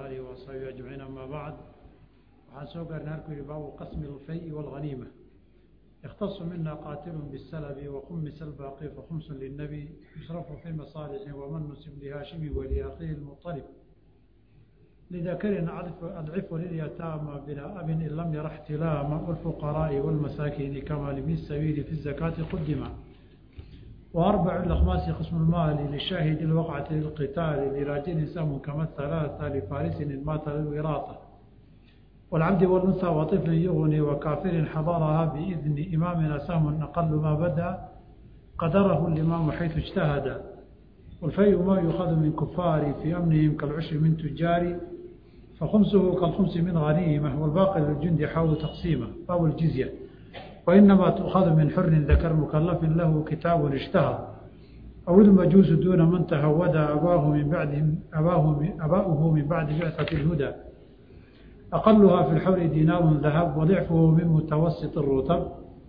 آله وصحبه أجمعين أما بعد waxaan soo gaarnay halkuu yihi baabu qasmi اlfay wاlghaniima يkhتص mina qاatil bالslb وkhumis الbاqي fakhms للنبي يusرف في مصالح وmن نسب لhاaشhم ولأkhihi المطلب لذkr أضعف لليتامى بلا أب in lm yara احتiلاama والفقراء والمasاkين kama لبن السبيل في الزكاة qdima وأربع الأخماس قسم المال للشاهد الوقعة للقتال لراجل سهم كما الثلاثة لفارس مات للوراثة والعبد والأنثى وطفل يغني وكافر حضرها بإذن إمامنا سهم أقل ما بدا قدره الإمام حيث اجتهد والفيء ما يؤخذ من كفار في أمنهم كالعشر من تجار فخمسه كالخمس من غنيمة والباقي للجند حاول تقسيمه أو الجزية وإنما تؤخذ من حر ذكر مكلف له كتاب اشتهر أو المجوس دون من تهود أباه من بعد أباه أباؤه من بعد بعثة الهدى أقلها في الحول دينار ذهب وضعفه من متوسط الرتب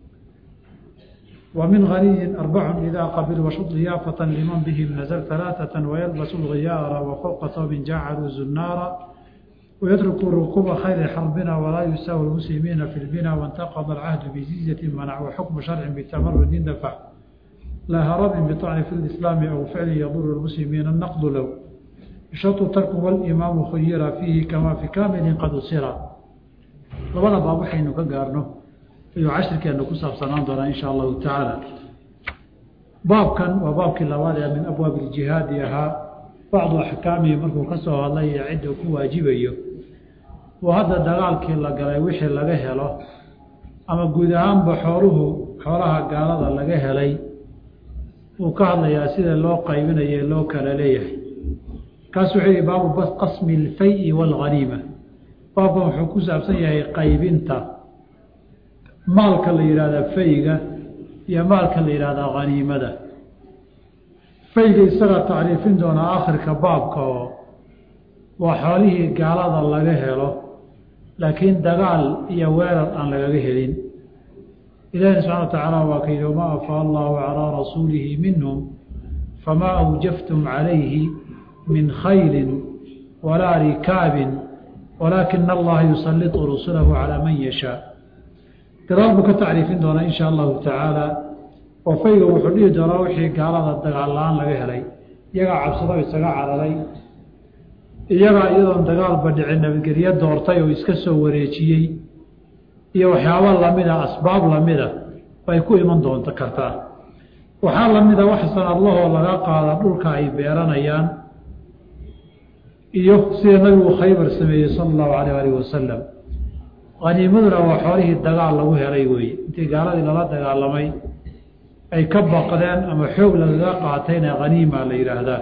ومن غني أربع إذا قبل وشط ضيافة لمن بهم نزل ثلاثة ويلبس الغيار وفوق ثوب جعلوا زنارا ويترك ركوب خير حربنا ولا يساوي المسلمين في البنا وانتقض العهد بجزية منع وحكم شرع بتمرد دفع لا هرب بطعن في الإسلام أو فعل يضر المسلمين النقد له شرط ترك والإمام خير فيه كما في كامل قد صير labada baab waxaynu ka gaarno ayuu cashirkeenu ku saabsanaan doonaa insha allahu tacaala baabkan waa baabkii labaad ee min abwaabi iljihaadi ahaa bacdu axkaamihi markuu ka soo hadlay ee cidda ku waajibayo oo hadda dagaalkii la galay wixii laga helo ama guud ahaanba xooluhu xoolaha gaalada laga helay uu ka hadlayaa sida loo qaybinayo loo kala leeyahay kaas wuxuu yihi baabu qasmi alfay waalghaniima baabkan wuxuu ku saabsan yahay qaybinta maalka la yidhahda fayga iyo maalka la yidhahda haniimada fayga isaga tacriifin doonaa akhirka baabka oo waa xoolihii gaalada laga helo laakiin dagaal iyo weerar aan lagaga helin ilaahi subxana wa tacaala waa ka yidhi wamaa afaa allahu calaa rasuulihi minhum famaa awjaftum calayhi min khayli walaa rikaabin walaakina allaha yusaliطu rusulahu calaa man yashaa gadaal buu ka tacriifin doonaa insha allahu tacaala oo fayga wuxuu dhihi doonaa wixii gaalada dagaal la-aan laga helay iyagaa cabsado isaga cararay iyagaa iyadoon dagaalba dhicin nabadgelyo doortay oo iska soo wareejiyey iyo waxyaabo lamida asbaab lamida bay ku iman doonto kartaa waxaa lamida wax sanadlahoo laga qaada dhulka ay beeranayaan iyo sida nabigu khaybar sameeyey sala allahu alayh alih wasalam haniimaduna waa xoolihii dagaal lagu helay weeye intii gaaladii lala dagaalamay ay ka baqdeen ama xoog lagaga qaatayna haniima la yidhaahdaa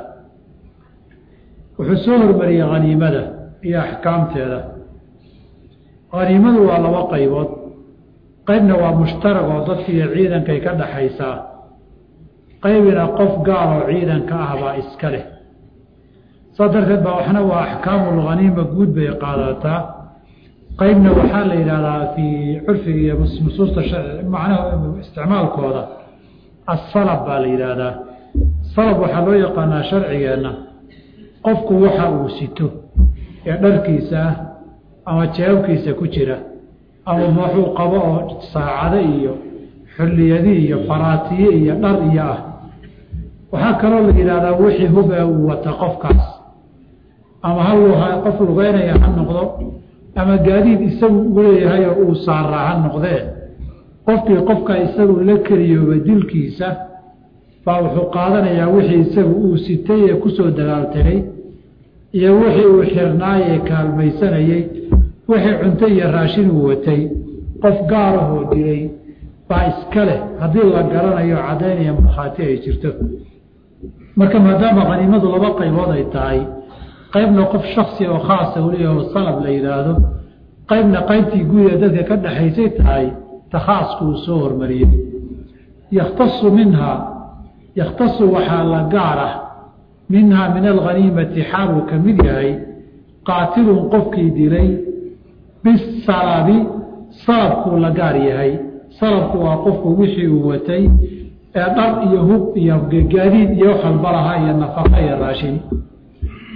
wuxuu soo hormariyey haniimada iyo axkaamteeda haniimadu waa laba qaybood qaybna waa mushtarag oo dadka iyo ciidankay ka dhaxaysaa qaybina qof gaal oo ciidanka ah baa iska leh saas darteed baa waxna waa axkaamulhaniima guud bay qaadataa qaybna waxaa la yidhahdaa fii curfiga iyo nusuusta macnaha isticmaalkooda asalab baa la yidhaahdaa salab waxaa loo yaqaanaa sharcigeenna qofku waxa uu sito ee dharkiisa ah ama jeebabkiisa ku jira ama waxuu qabo oo saacado iyo xulliyadi iyo faraatiye iyo dhar iyo ah waxaa kaloo la yidhahdaa wixii huba uu wata qofkaas ama hal qof lugeynaya ha noqdo ama gaadiid isagu ugu leeyahay oo uu saaraa ha noqdee qofkii qofka isagu la keliyooba dilkiisa baa wuxuu qaadanayaa wixii isagu uu sitay ee kusoo dagaaltegay iyo wixii uu xirnaayee kaalmaysanayey wixii cunto iyo raashin uu watay qof gaarahoo dilay baa iska leh haddii la garanayo caddaynaya markhaati ay jirto marka maadaama khaniimadu laba qaybood ay tahay qaybna qof shaksi oo khaasa uleeyaho salab la yidhaahdo qaybna qaybtii guud ee dadka ka dhexaysay tahay ta khaasku uu soo hormariyey yakhtasu minhaa yakhtasu waxaa la gaar ah minhaa min alghaniimati xaaluu ka mid yahay qaatilun qofkii dilay bisalabi salabkuu la gaar yahay salabku waa qofku wixii uu watay ee dhar iyo hub iyo gaadiid iyo wax walba lahaa iyo nafaqa iyo raashin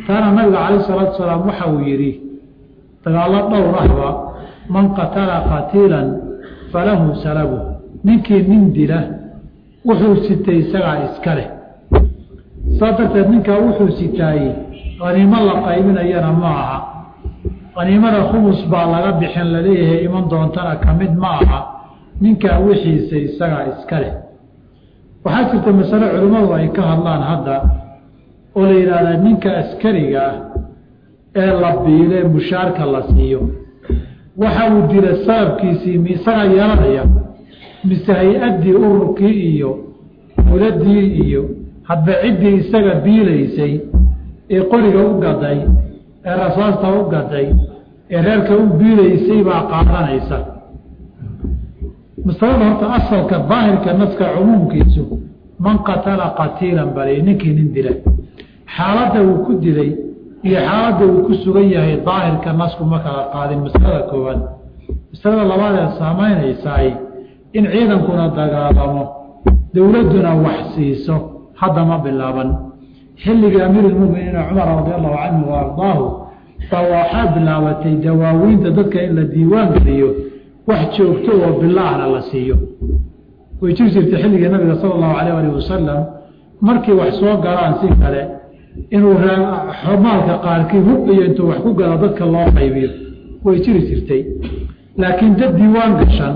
taana nabiga calayh salaatu salaam waxa uu yidhi dagaallo dhowr ahba man qatala qatiilan falahu salabu ninkii nin dila wuxuu sitay isagaa iska leh saa darteed ninkaa wuxuu sitaayey qaniimo la qaybinayana ma aha qaniimada khumus baa laga bixin laleeyahay iman doontana ka mid ma aha ninkaa wixiisa isagaa iska leh waxaa jirta masale culimmadu ay ka hadlaan hadda oo la yidhaahdaa ninka askariga ah ee la biile mushaarka la siiyo waxa uu dila sababkiisii mi isagaa yeelanaya mise hay-addii ururkii iyo muladii iyo hadba ciddii isaga biilaysay ee qoriga u gaday ee rasaasta u gaday ee reerka u biilaysay baa qaadanaysa masalada horta asalka daahirka naska cumuumkiisu man qatala qatiilan balay ninkii nin dila xaaladda uu ku dilay iyo xaaladda uu ku sugan yahay daahirka nasku ma kala qaadin masalada koowaad masalada labaad ee saamaynaysaay in ciidankuna dagaalamo dowladduna wax siiso hadda ma bilaaban xilligii amiirulmuminiina cumar radi allahu canhu wa ardaahu baa waxaa bilaabatay dawaawiinta dadka in la diiwaan geliyo wax joogto oo bilaahna la siiyo way jiri jirtay xilligii nabiga sala allahu alayh alih wasalam markii wax soo galaan si kale inuu maalka qaarkii hub iyo intuu wax ku galo dadka loo qaybiyo way jiri jirtay laakiin dad diiwaan gashan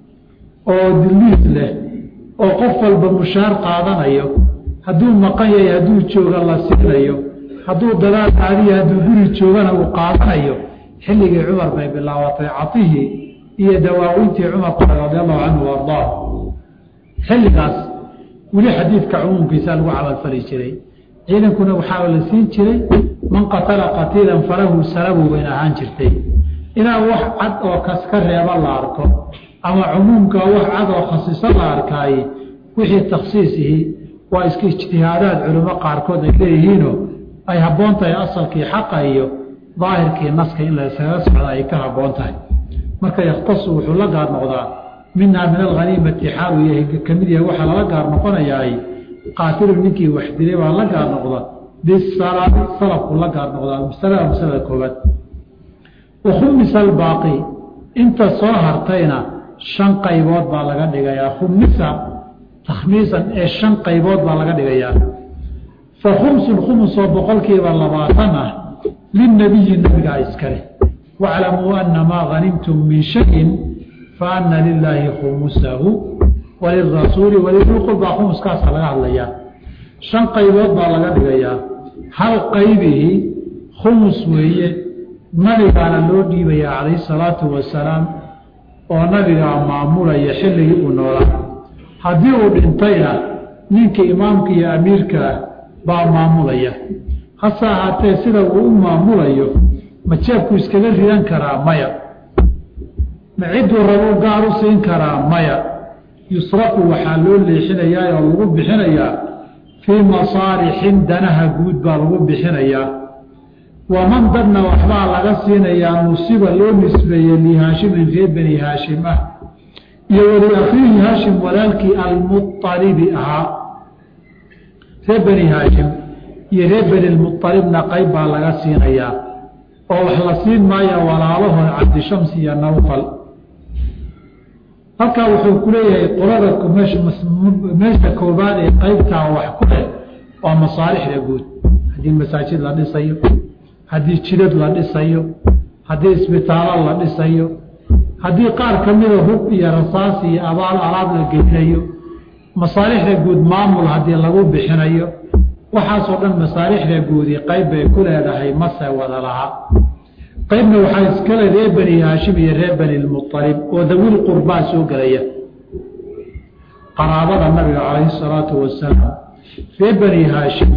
oo diliis leh oo qof walba mushaar qaadanayo hadduu maqan yahay hadduu jooga la siinayo hadduu dagaal aadiya hadduu guri joogana uu qaadanayo xilligii cumar bay bilaabatay catihii iyo dawaawintii cumar qora radi allahu canhu wa ardaah xilligaas weli xadiidka cumuumkiisa lagu camalfali jiray ciidankuna waxaa la siin jiray man qatala qatiilan falahu salabu bayn ahaan jirtay inaa wax cad oo kas ka reeba la arko ama cumuumka wax cad oo khasiso la arkaaye wixii takhsiisihii waa iska ijtihaadaad culimo qaarkood ay leeyihiinoo ay habboon tahay asalkii xaqa iyo daahirkii naska in laysaga socda ay ka habboon tahay marka yakhtasu wuxuu la gaar noqdaa minhaa min alhaniimati xaalu yahay ka mid yahay waxaa lala gaar noqonayaay qaatilu ninkii wax dilay baa la gaar noqda bisalabi salabku la gaar noqdaa masalada masalada koobaad wakhumisa albaaqi inta soo hartayna shan qaybood baa laga dhigayaa khumisa takhmiisan ee shan qaybood baa laga dhigayaa fa khumsun khumusoo boqolkiiba labaatan ah lilnabiyi nabigaa iskale waclamuu ana maa hanimtum min shayin fa ana lilaahi khumusahu walirasuuli walidilqurbaa khumuskaasaa laga hadlayaa shan qaybood baa laga dhigayaa hal qaybihii khumus weeye nabigaana loo dhiibayaa calayhi salaatu wasalaam oo nabigaa maamulaya xilligii uu noolaa haddii uu dhintayna ninka imaamka iyo amiirka ah baa maamulaya hase ahaatee sida uu u maamulayo ma jeebku iskaga ridan karaa maya ma cidduu rabuu gaar u siin karaa maya yusrafu waxaa loo leexinayaa oo lagu bixinayaa fii masaalixin danaha guud baa lagu bixinayaa waman dadna waxbaa laga siinayaa nusiba loo nisbeeyey lihaashimin reer beni haashim ah iyo weli akhiihi haashim walaalkii almualibi ahaa reer beni haashim iyo reer beni lmualibna qayb baa laga siinayaa oo wax la siin maaya walaalahood cabdishamsi iyo nawfal halkaa wuxuu ku leeyahay qolada meesha koobaad ee qaybtaa wax ku leh waa masaalixda guud haddii masaajid la dhisayo haddii jidad la dhisayo haddii isbitaallo la dhisayo haddii qaar ka mida hub iyo rasaas iyo abaal alaab la gelinayo masaalixda guud maamul haddii lagu bixinayo waxaasoo dhan masaalixda guudi qayb bay ku leedahay mase wada laha qaybna waxaa iskale reer beni haashim iyo reer beni lmualib oo dawil qurbaa soo gelaya qaraabada nabiga calayhi salaatu wasalaam reer beni haashim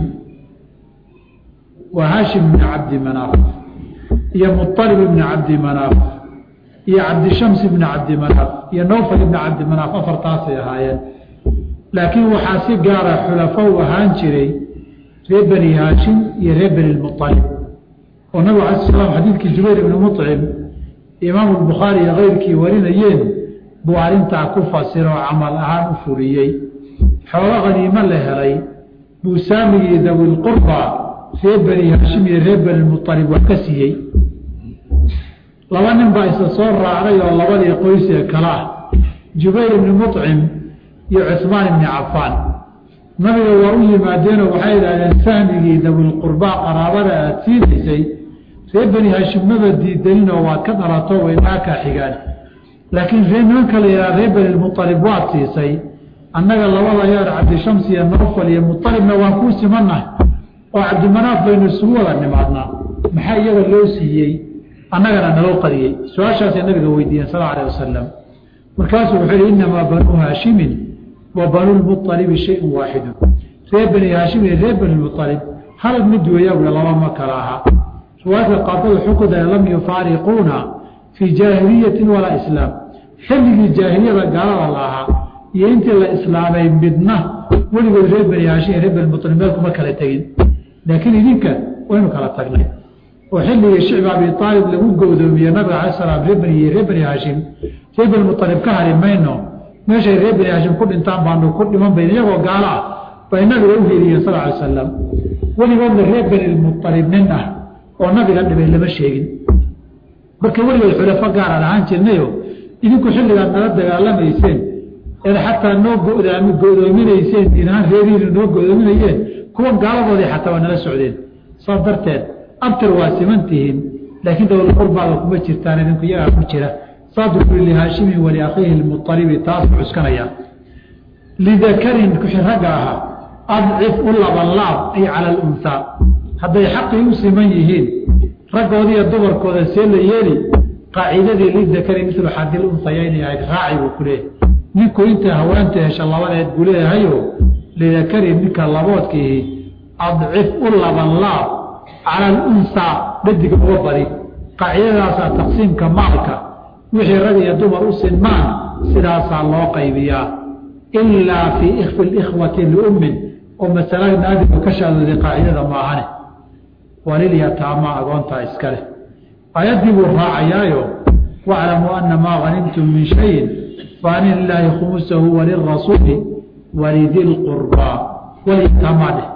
waa haashim bni cabdi manaaf iyo mualib ibni cabdi manaaf iyo cabdishams ibni cabdi manaaf iyo nowfal ibni cabdi manaaf afartaasay ahaayeen laakiin waxaa si gaara xulafo u ahaan jiray reer beni haashim iyo reer beni lmualib oo nabig ala slam xadiidkii jubayr ibni mucim imaamu bukhaari iyo keyrkii warinayeen buu arrintaa ku fasiroo camal ahaan u fuliyey xoolo khaniimo la helay buu saamigii dawilqurba reer beni hashim iyo reer beni mualib wax ka siiyey laba nin baa isla soo raacday oo labadii qoysee kale ah jubayr ibni mucim iyo cusmaan ibni cafaan nabiga waa u yimaadeenoo waxay idhahdeen sahmigii dawilqurbaa qaraabada aada siinaysay reer beni hashim maba diidaninoo waad ka dhalato waynaa kaa xigaan laakiin ree nimanka la yidhaha reer beni mualib waad siisay annaga labada yeer cabdishams iyo nofal iyo mualibna waan kuu simannahay oo cabdimanaaf baynu isugu wada nimaadnaa maxaa iyaga loo siiyey annagana naloo qariyey su-aashaasay nabiga weydiiyeen sal alه wasalam markaasuu wuxuu yihi inamaa banuu haashimin wa banulmualibi shayun waaxidu reer beni haashim iyo reer benimualib hal mid weeya ui laba ma kala aha riwaayadka qaarkood xukuda lam yufaariquuna fii jaahiliyatin walaa islaam xilligii jaahiliyada gaalada la ahaa iyo intii la islaamay midna weligood reer beni haashim iyo reer benimualib meel kuma kala tegin laakiin idinka waynu kala tagnay oo xilligii shicbi abi aalib lagu gowdoomiye nabiga ala slam reer beni iyo reer beni haashim reer beni mualib ka hari mayno meeshay reer beni haashim ku dhintaan baanu ku dhiman bayn iyagoo gaalo ah bay nabiga u heliyeen sal alay salam weligoodna reer beni mualib nin ah oo nabiga dhibay lama sheegin marka weligood xulafo gaaraan ahaan jirnayo idinku xilligaad nala dagaalamayseen eed xataa noo godaami godoominayseen inahaan reerihiinu noo godoominayeen kuwan gaaladoodii xataa waa nala socdeen saas darteed abtar waa siman tihiin laakiin dowlaqurbaada kuma jirtaan idinku iyagaa ku jira saadu kuli lihaashimin waliakhiihi lmualibi taas cuskanaya lidakarin kuxi ragga ahaa adcif u labanlaab ay cala alunhaa hadday xaqii u siman yihiin raggoodiiyo dumarkooda see la yeeli qaacidadii lidakari milu xadil unhayaynay ahayd raaci buu ku leeyahay ninku inta haweenta hesha labadeed buu leeyahayo lidakari ninka laboodkiihi adcif u labanlaab cala alunhaa dhadiga uga badi qaacidadaasaa taqsiimka maalka wixii rag iyo dumar u sinmaan sidaasaa loo qaybiyaa ilaa fii ikfi likhwati liummin oo masala naadiga ka shaadooday qaacidada maahane walilyataama agoontaa iska leh aayaddii buu raacayaayo waclamuu ana maa hanimtum min shayin faani lilaahi khumusahu walirasuuli walidi lqurbaa walyataamaa dheh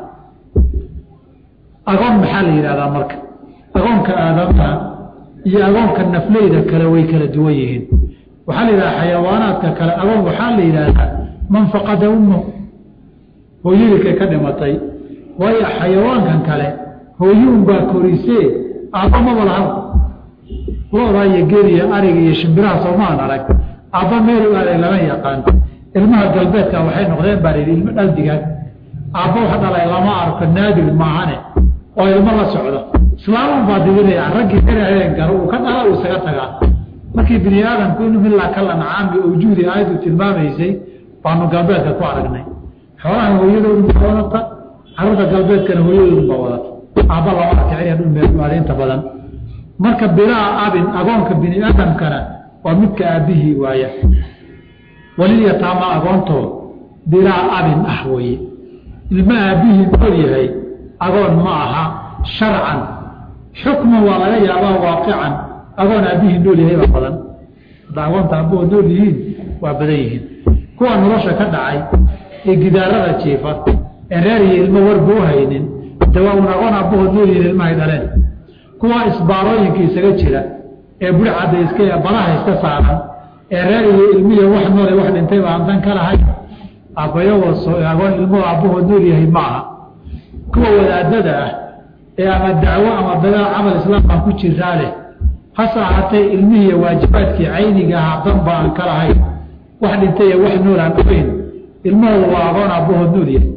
agoon maxaa la yidhahdaa marka agoonka aadamaha iyo agoonka nafleyda kale way kala duwan yihiin waxaa la yidhahdaa xayawaanaadka kale agoon waxaa la yidhaahdaa man faqada ummahu hooyadiikay ka dhimatay waayo xayawaankan kale hooyi unbaa korisee aabba maba laha loodaa iyo geriya ariga iyo shimbiraha soomaan arag aabba meelu aaday lama yaqaan ilmaha galbeedka waxay noqdeen baa layidhi ilmo dhaldigaan aabba wax dhalay lama arko naadir maahane oo ilmo la socdo islaaman baa didinaya raggii karaheen garo uu ka dhala uu isaga tagaa markii bini aadamku inuu ilaa kal ancaami awjuudi aayaddu tilmaamaysay baanu galbeedka ku aragnay xoolaha hooyadoodu baa wadata carruurta galbeedkana hooyadoodu baa wadata aabba lama arkicin dhul meelmaada inta badan marka bilaa abin agoonka bini aadamkana waa midka aabbihii waaya walilyataama agoontoo bilaa abin ah weye ilma aabbihii nool yahay agoon ma aha sharcan xukman waa laga yaabaa waaqican agoon aabbihii nool yahay baa badan hadda agoonta aabbahood nool yihiin waa badan yihiin kuwa nolosha ka dhacay ee gidaarada jiifa ee reer iyo ilmo warba u haynin de waa un agoon aabbahood nool yihiin ilmahay dhaleen kuwa isbaarooyinka isaga jira ee burcadda iska badaha iska saaran ee reer iyo ilmihi wax noole wax dhintay baan dan ka lahay aabbayagoo agoon ilmuhu aabbahood nool yahay maaha kuwa wadaadada ah ee ama dacwo ama dagaal camal islaamkaan ku jiraa leh hase ahaatee ilmihiiy waajibaadkii cayniga ahaa danba aan ka lahayn wax dhintay wax nool aan ogeyn ilmahooda waa agoon aabbahood nool yahay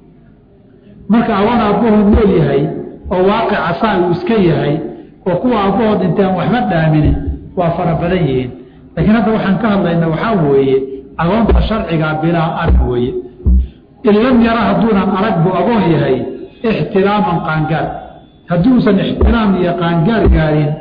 marka agoon aabbahood nool yahay oo waaqica saa uu iska yahay oo kuwa aabbahood dhintay aan waxba dhaaminin waa fara badan yihiin laakiin hadda waxaan ka hadlayna waxaa weeye agoonta sharcigaa bilaa arag weeye in lam yara hadduunan arag buu agoon yahay ixtiraaman qaangaar hadduusan ixtiraam iyo qaangaar gaarin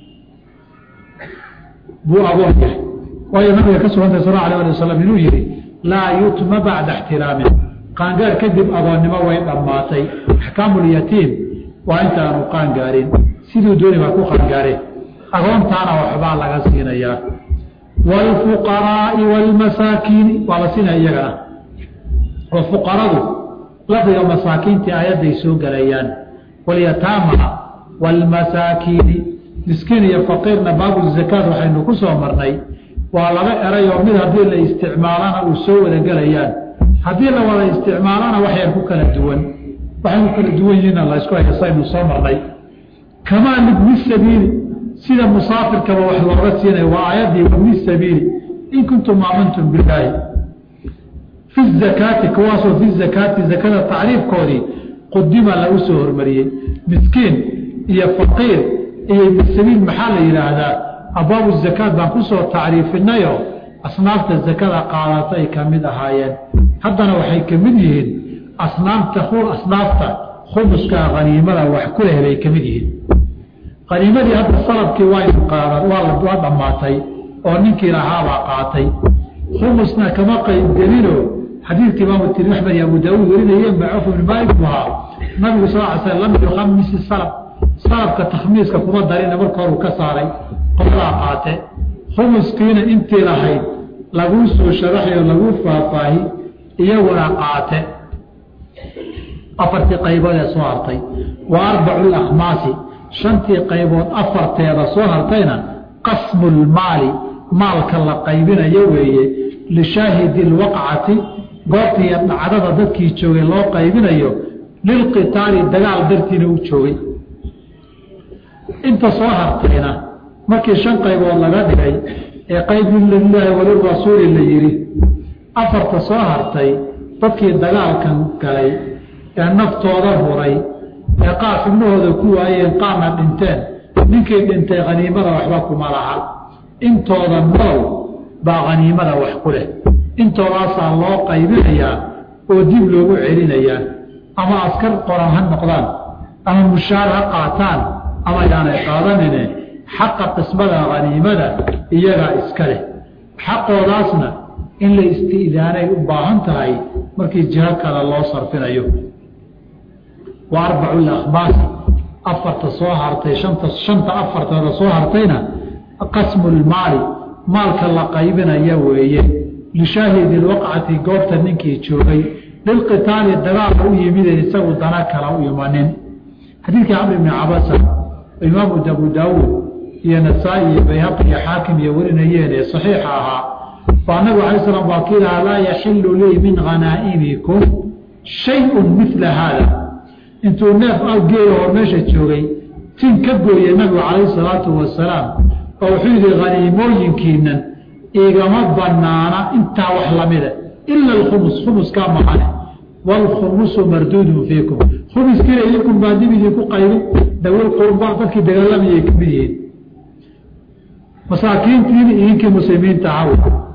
buu agoon yahay waayo nabiga ka sugantay sal alه alي wasalam inuu yihi laa yutma bacda ixtiraamin qaangaar kadib agoonnimo way dhammaatay axkaamu lyatiim waa intaanu qaangaarin siduu dooni baa ku qaangaareen agoontaana waxbaa laga siinayaa wاlfuqaraa'i wاlmasaakiini waa la siinaya iyagana oo fuqaradu lafdiga masaakiintii aayadday soo gelayaan walyataama waalmasaakiini miskiin iyo faqiirna baabu zakaat waxaynu ku soo marnay waa laba erayoo mid haddii la isticmaalana uu soo wada gelayaan haddii la wada isticmaalana waxyar ku kala duwan waxay ku kala duwan yihiinna laysku hayasaynu soo marnay kamaa libni sabiili sida musaafirkaba wax looga siinaya waa aayaddii wabni sabiili in kuntum aamantum bilaahi fi zakaati kuwaasoo fi zakaati zakada tacriifkoodii qudima lagu soo hormariyey miskiin iyo faqiir iyo ibni sabiil maxaa la yidhaahdaa abwaabu zakaat baan kusoo tacriifinayo asnaafta zakada qaadata ay ka mid ahaayeen haddana waxay ka mid yihiin asnaamta asnaafta khumuska haniimada wax ku leh bay ka mid yihiin haniimadii hadda salabkii waynu qaadan waa dhammaatay oo ninkii lahaabaa qaatay khumusna kama qaybgelino xadiidka imaamu tirmi axmed iyo abu daauud warinayeen baa cuf ibn maalik bu ahaa nabigu sal ly sl lam yukhamisi salab salabka takhmiiska kuma darina marka horu ka saaray qoladaa qaate khumuskiina intii lahayd laguu soo sharaxayo laguu faahfaahi iyaguna qaate afartii qaybood ee soo hartay wa arbacu lakhmaasi shantii qaybood afarteeda soo hartayna qasmu lmaali maalka la qaybinayo weeye lishaahidi lwaqcati goobtiiyo dhacdada dadkii joogay loo qaybinayo lilqitaali dagaal dartiina u joogay inta soo hartayna markii shan qaybood laga dhigay ee qaybin lilaahi walirasuuli la yidhi afarta soo hartay dadkii dagaalkan galay ee naftooda huray ee qaar xubnahooda ku waayeen qaarna dhinteen ninkii dhintay khaniimada waxba kuma laha intooda nool baa khaniimada wax ku leh intoodaasaa loo qaybinayaa oo dib loogu celinayaa ama askar qoran ha noqdaan ama mushaar ha qaataan ama yaanay qaadanine xaqa qismada khaniimada iyagaa iska leh xaqoodaasna in la isti'daanay u baahan tahay markii jiho kale loo sarfinayo wa arbacu lakhmaasi afarta soo hartay shanta shanta afartooda soo hartayna qasmu lmaali maalka la qaybinaya weeye lishaahidi lwaqcati goobta ninkii joogay lilqitaali dagaalka u yimideen isagu dana kala u imanin xadiidkii camr bni cabasa imaamu abu daawuud iyo nasaa-i iyo bayhaqi iyo xaakim iyo warinayeen ee saxiixa ahaa baa nabigu alay slam waa kii lahaa laa yaxilu lii min khanaa'imikum shay-un midla haada intuu neef geela oo meesha joogay tin ka gooyey nabigu calayhi salaatu wasalaam oo wuxuu yidhi khaniimooyinkiinan igama banaana intaa wax lamida ila alkhumus khumuskaa mahane waalkhumusu marduudun fiikum khumuskiina idinkun baa dib idinku qaybin dawil qurba dadkii dagaalamayay ka mid yihiin masaakiintiini idinkii muslimiinta ahaw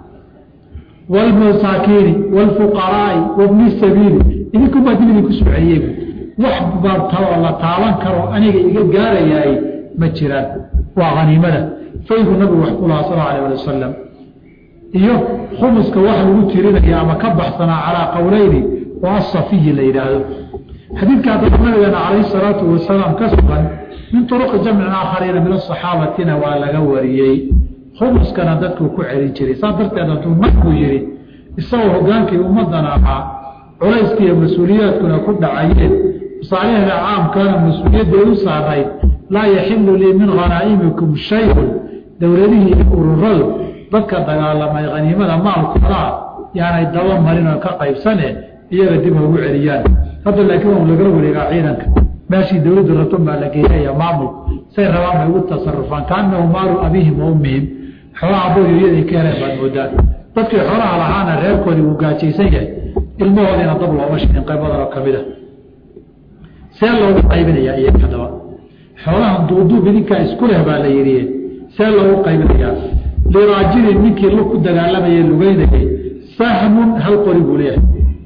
waalmasaakiini waalfuqaraai wabni sabiili idinkun baa dib idinku soo celiyey wax bartao la taaban karo aniga iga gaarayaay ma jiraan waa haniimada faygu nabigu wax ku lahaa sal alay ali wasalam iyo khumuska wax lagu tirinaya ama ka baxsanaa calaa qowleyni oo asafiyi la yidhaahdo xadiidka haddaba nabigeena calayhi salaatu wasalaam ka sugan min turuqi jamcin aakhariina min asaxaabatina waa laga wariyey khumuskana dadkuu ku celin jiray saas darteed hadduu nabigu yihi isagoo hogaankii ummadana ahaa culayska iyo mas-uuliyaadkuna ku dhacayeen masaalixda caamkana mas-uuliyadday u saarayd laa yaxilu lii min khanaa'imikum shayun dowladihii iyo ururadu dadka dagaalamay khaniimada maalkoodaa yaanay daba marin oo ka qaybsane iyaga dib haugu celiyaan hadda laakiin waa lagala wareegaa ciidanka meeshii dowladdu rabton baa la geeyaya maamul say rabaan bay ugu tasarufaan kaanahu maalu abiihim wa ummihim xoolaha booyoyaday ka heleen baad moodaan dadkii xoolaha lahaana reerkoodii wuu gaajaysan yahay ilmahoodiina dab looma shidin qaybadanoo ka mid a see loogu qaybinayaa iyaga haddaba xoolahan duuduub idinkaa isku leh baa la yidhi see loogu qaybinayaa liraajilin ninkii lu ku dagaalamayay lugeynayay sahmun hal qori buu leeyahay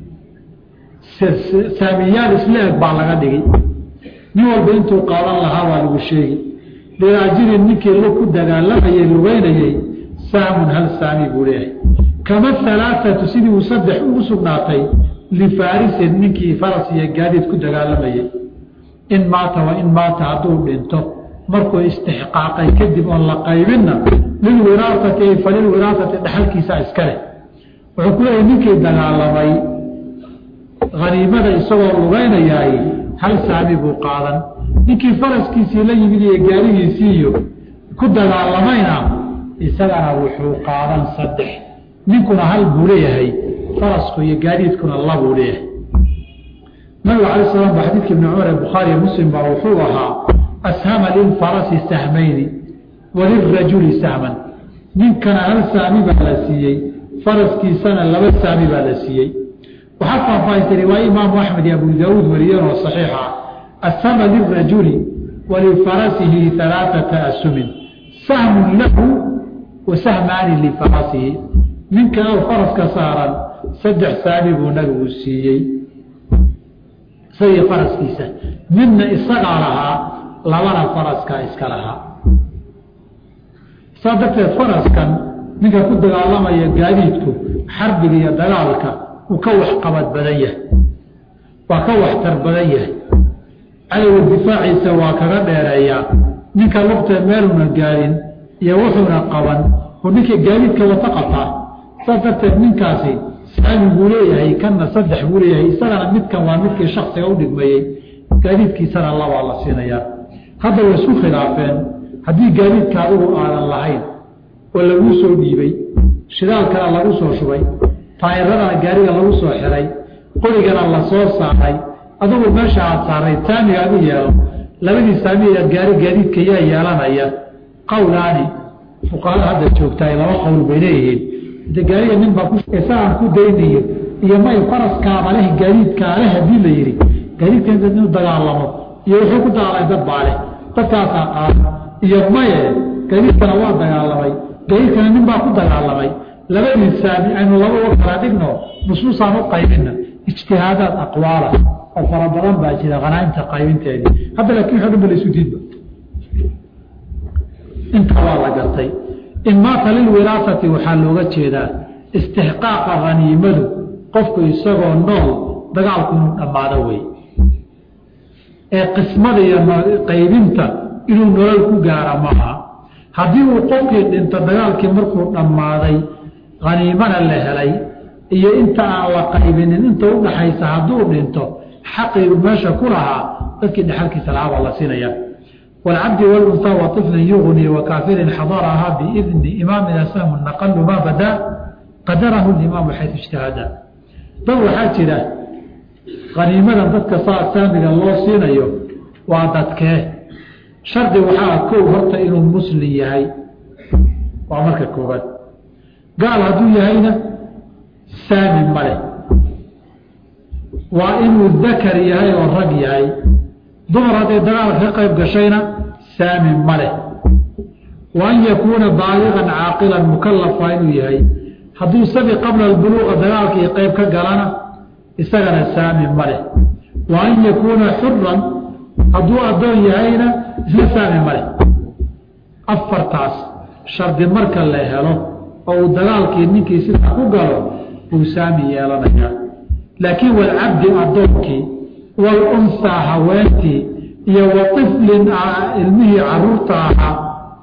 saamiyaal isleeg baa laga dhigi nin walba intuu qaadan lahaa baa lagu sheegi liraajilin ninkii lu ku dagaalamayay lugeynayay sahmun hal saami buu leeyahay kama halaaatu sidii uu saddex ugu sugnaatay lifaarisin ninkii faras iyo gaadiid ku dagaalamayay in maata wa in maata hadduu dhinto markuu istixqaaqay kadib oon la qaybinna lilwiraasati ay falilwiraasati dhaxalkiisa iska leh wuxuu ku leeyahy ninkii dagaalamay haniimada isagoo lugaynayaay hal saami buu qaadan ninkii faraskiisii la yimid iyo gaarigiisii iyo ku dagaalamayna isagana wuxuu qaadan saddex ninkuna hal buu leeyahay farasku iyo gaadiidkuna labuu leeyahay nabiga alay slam ba xadiidka ibni cumar ee bukhaariyo muslim baa wuxuu ahaa ashama lilfarasi sahmayni walirajuli sahman ninkana hal saami baa la siiyey faraskiisana laba saami baa la siiyey waxaa faahfaahistay riwaaye imaamu axmed iyo abu daauud wariyeen oo saxiixa ashama lirajuli walifarasihi alaaata asumin sahmun lahu wa sahmaani lifarasihi ninka faraska saaran saddex saami buu nabigu siiyey isagii faraskiisa midna isagaa lahaa labana faraskaa iska lahaa saa darteed faraskan ninka ku dagaalamaya gaadiidku xarbiga iyo dagaalka uu ka waxqabad badan yahay waa ka waxtar badan yahay cadowga difaaciisa waa kaga dheereeyaa ninka lugta meeluna gaadin iyo wuxuuna qaban oo ninka gaadiidka wata qabtaa saas darteed ninkaasi saami buu leeyahay kanna saddex buu leeyahay isagana midkan waa midkii shaksiga u dhigmayey gaadiidkiisana labaa la siinayaa hadda way isku khilaafeen haddii gaadiidka adigu aadan lahayn oo laguu soo dhiibay shidaalkana lagu soo shubay taayiradana gaariga lagu soo xiray qorigana la soo saaray adugu meesha aad saaray saamiga adu yeelo labadii saamiya gaari gaadiidka yaa yeelanaya qowlaani fuqahada hadda joogtaay laba qowl bay leeyihiin de gaariga nin baa isagaan ku daynayo iyo may faraskaaba leh gaadiidkaa leh haddii la yidhi gaadiidka inuu dagaalamo iyo wuxuu ku dagaalamay dad baa leh dadkaasaa qaada iyo maye gaadiidkana waa dagaalamay gaadiidkana nin baa ku dagaalamay labadii saami aynu laba uga kala dhigno nusuusaan u qaybina ijtihaadaad aqwaala oo fara badan baa jira hanaaimta qaybinteedii hadda laakiin waxo dhan ba laysu diidba intaa waa la gartay imaata lilwiraasati waxaa looga jeedaa istixqaaqa haniimadu qofku isagoo nool dagaalku inuu dhammaado wey ee qismada iyo qaybinta inuu nolol ku gaara maaha haddii uu qofkii dhinto dagaalkii markuu dhammaaday haniimana la helay iyo inta aan la qaybinin inta u dhaxaysa hadduu dhinto xaqiigu meesha ku lahaa dadkii dhexalkiisa lahaa baa la siinaya والعبد والأنثى وطفل يغني وكافر حضرها بإذن إمامنا سهم نقل ما بدا قدره الإمام حيث اجتهد ضو حاجرة غنيمة ضدك صاع سامق الله سينيو وعدتك شرد وحاء كو هرت إنه المسلم يهي وعمرك كوبات قال هدو يهينا سامي ملي وإنه الذكر يهي والرق يهي dumar hadday dagaalka ka qayb gashayna saami ma leh wa an yakuuna baaligan caaqilan mukalafa inuu yahay hadduu sabi qabla albuluuqa dagaalkii qayb ka galana isagana saami ma leh wa an yakuuna xuran hadduu addoon yahayna isna saami ma leh afartaas shardi marka la helo oo uu dagaalkii ninkii sidaa ku galo uu saami yeelanayaa laakiin walcabdi addoonkii walunsaa haweentii iyo wa iflin ilmihii caruurta ahaa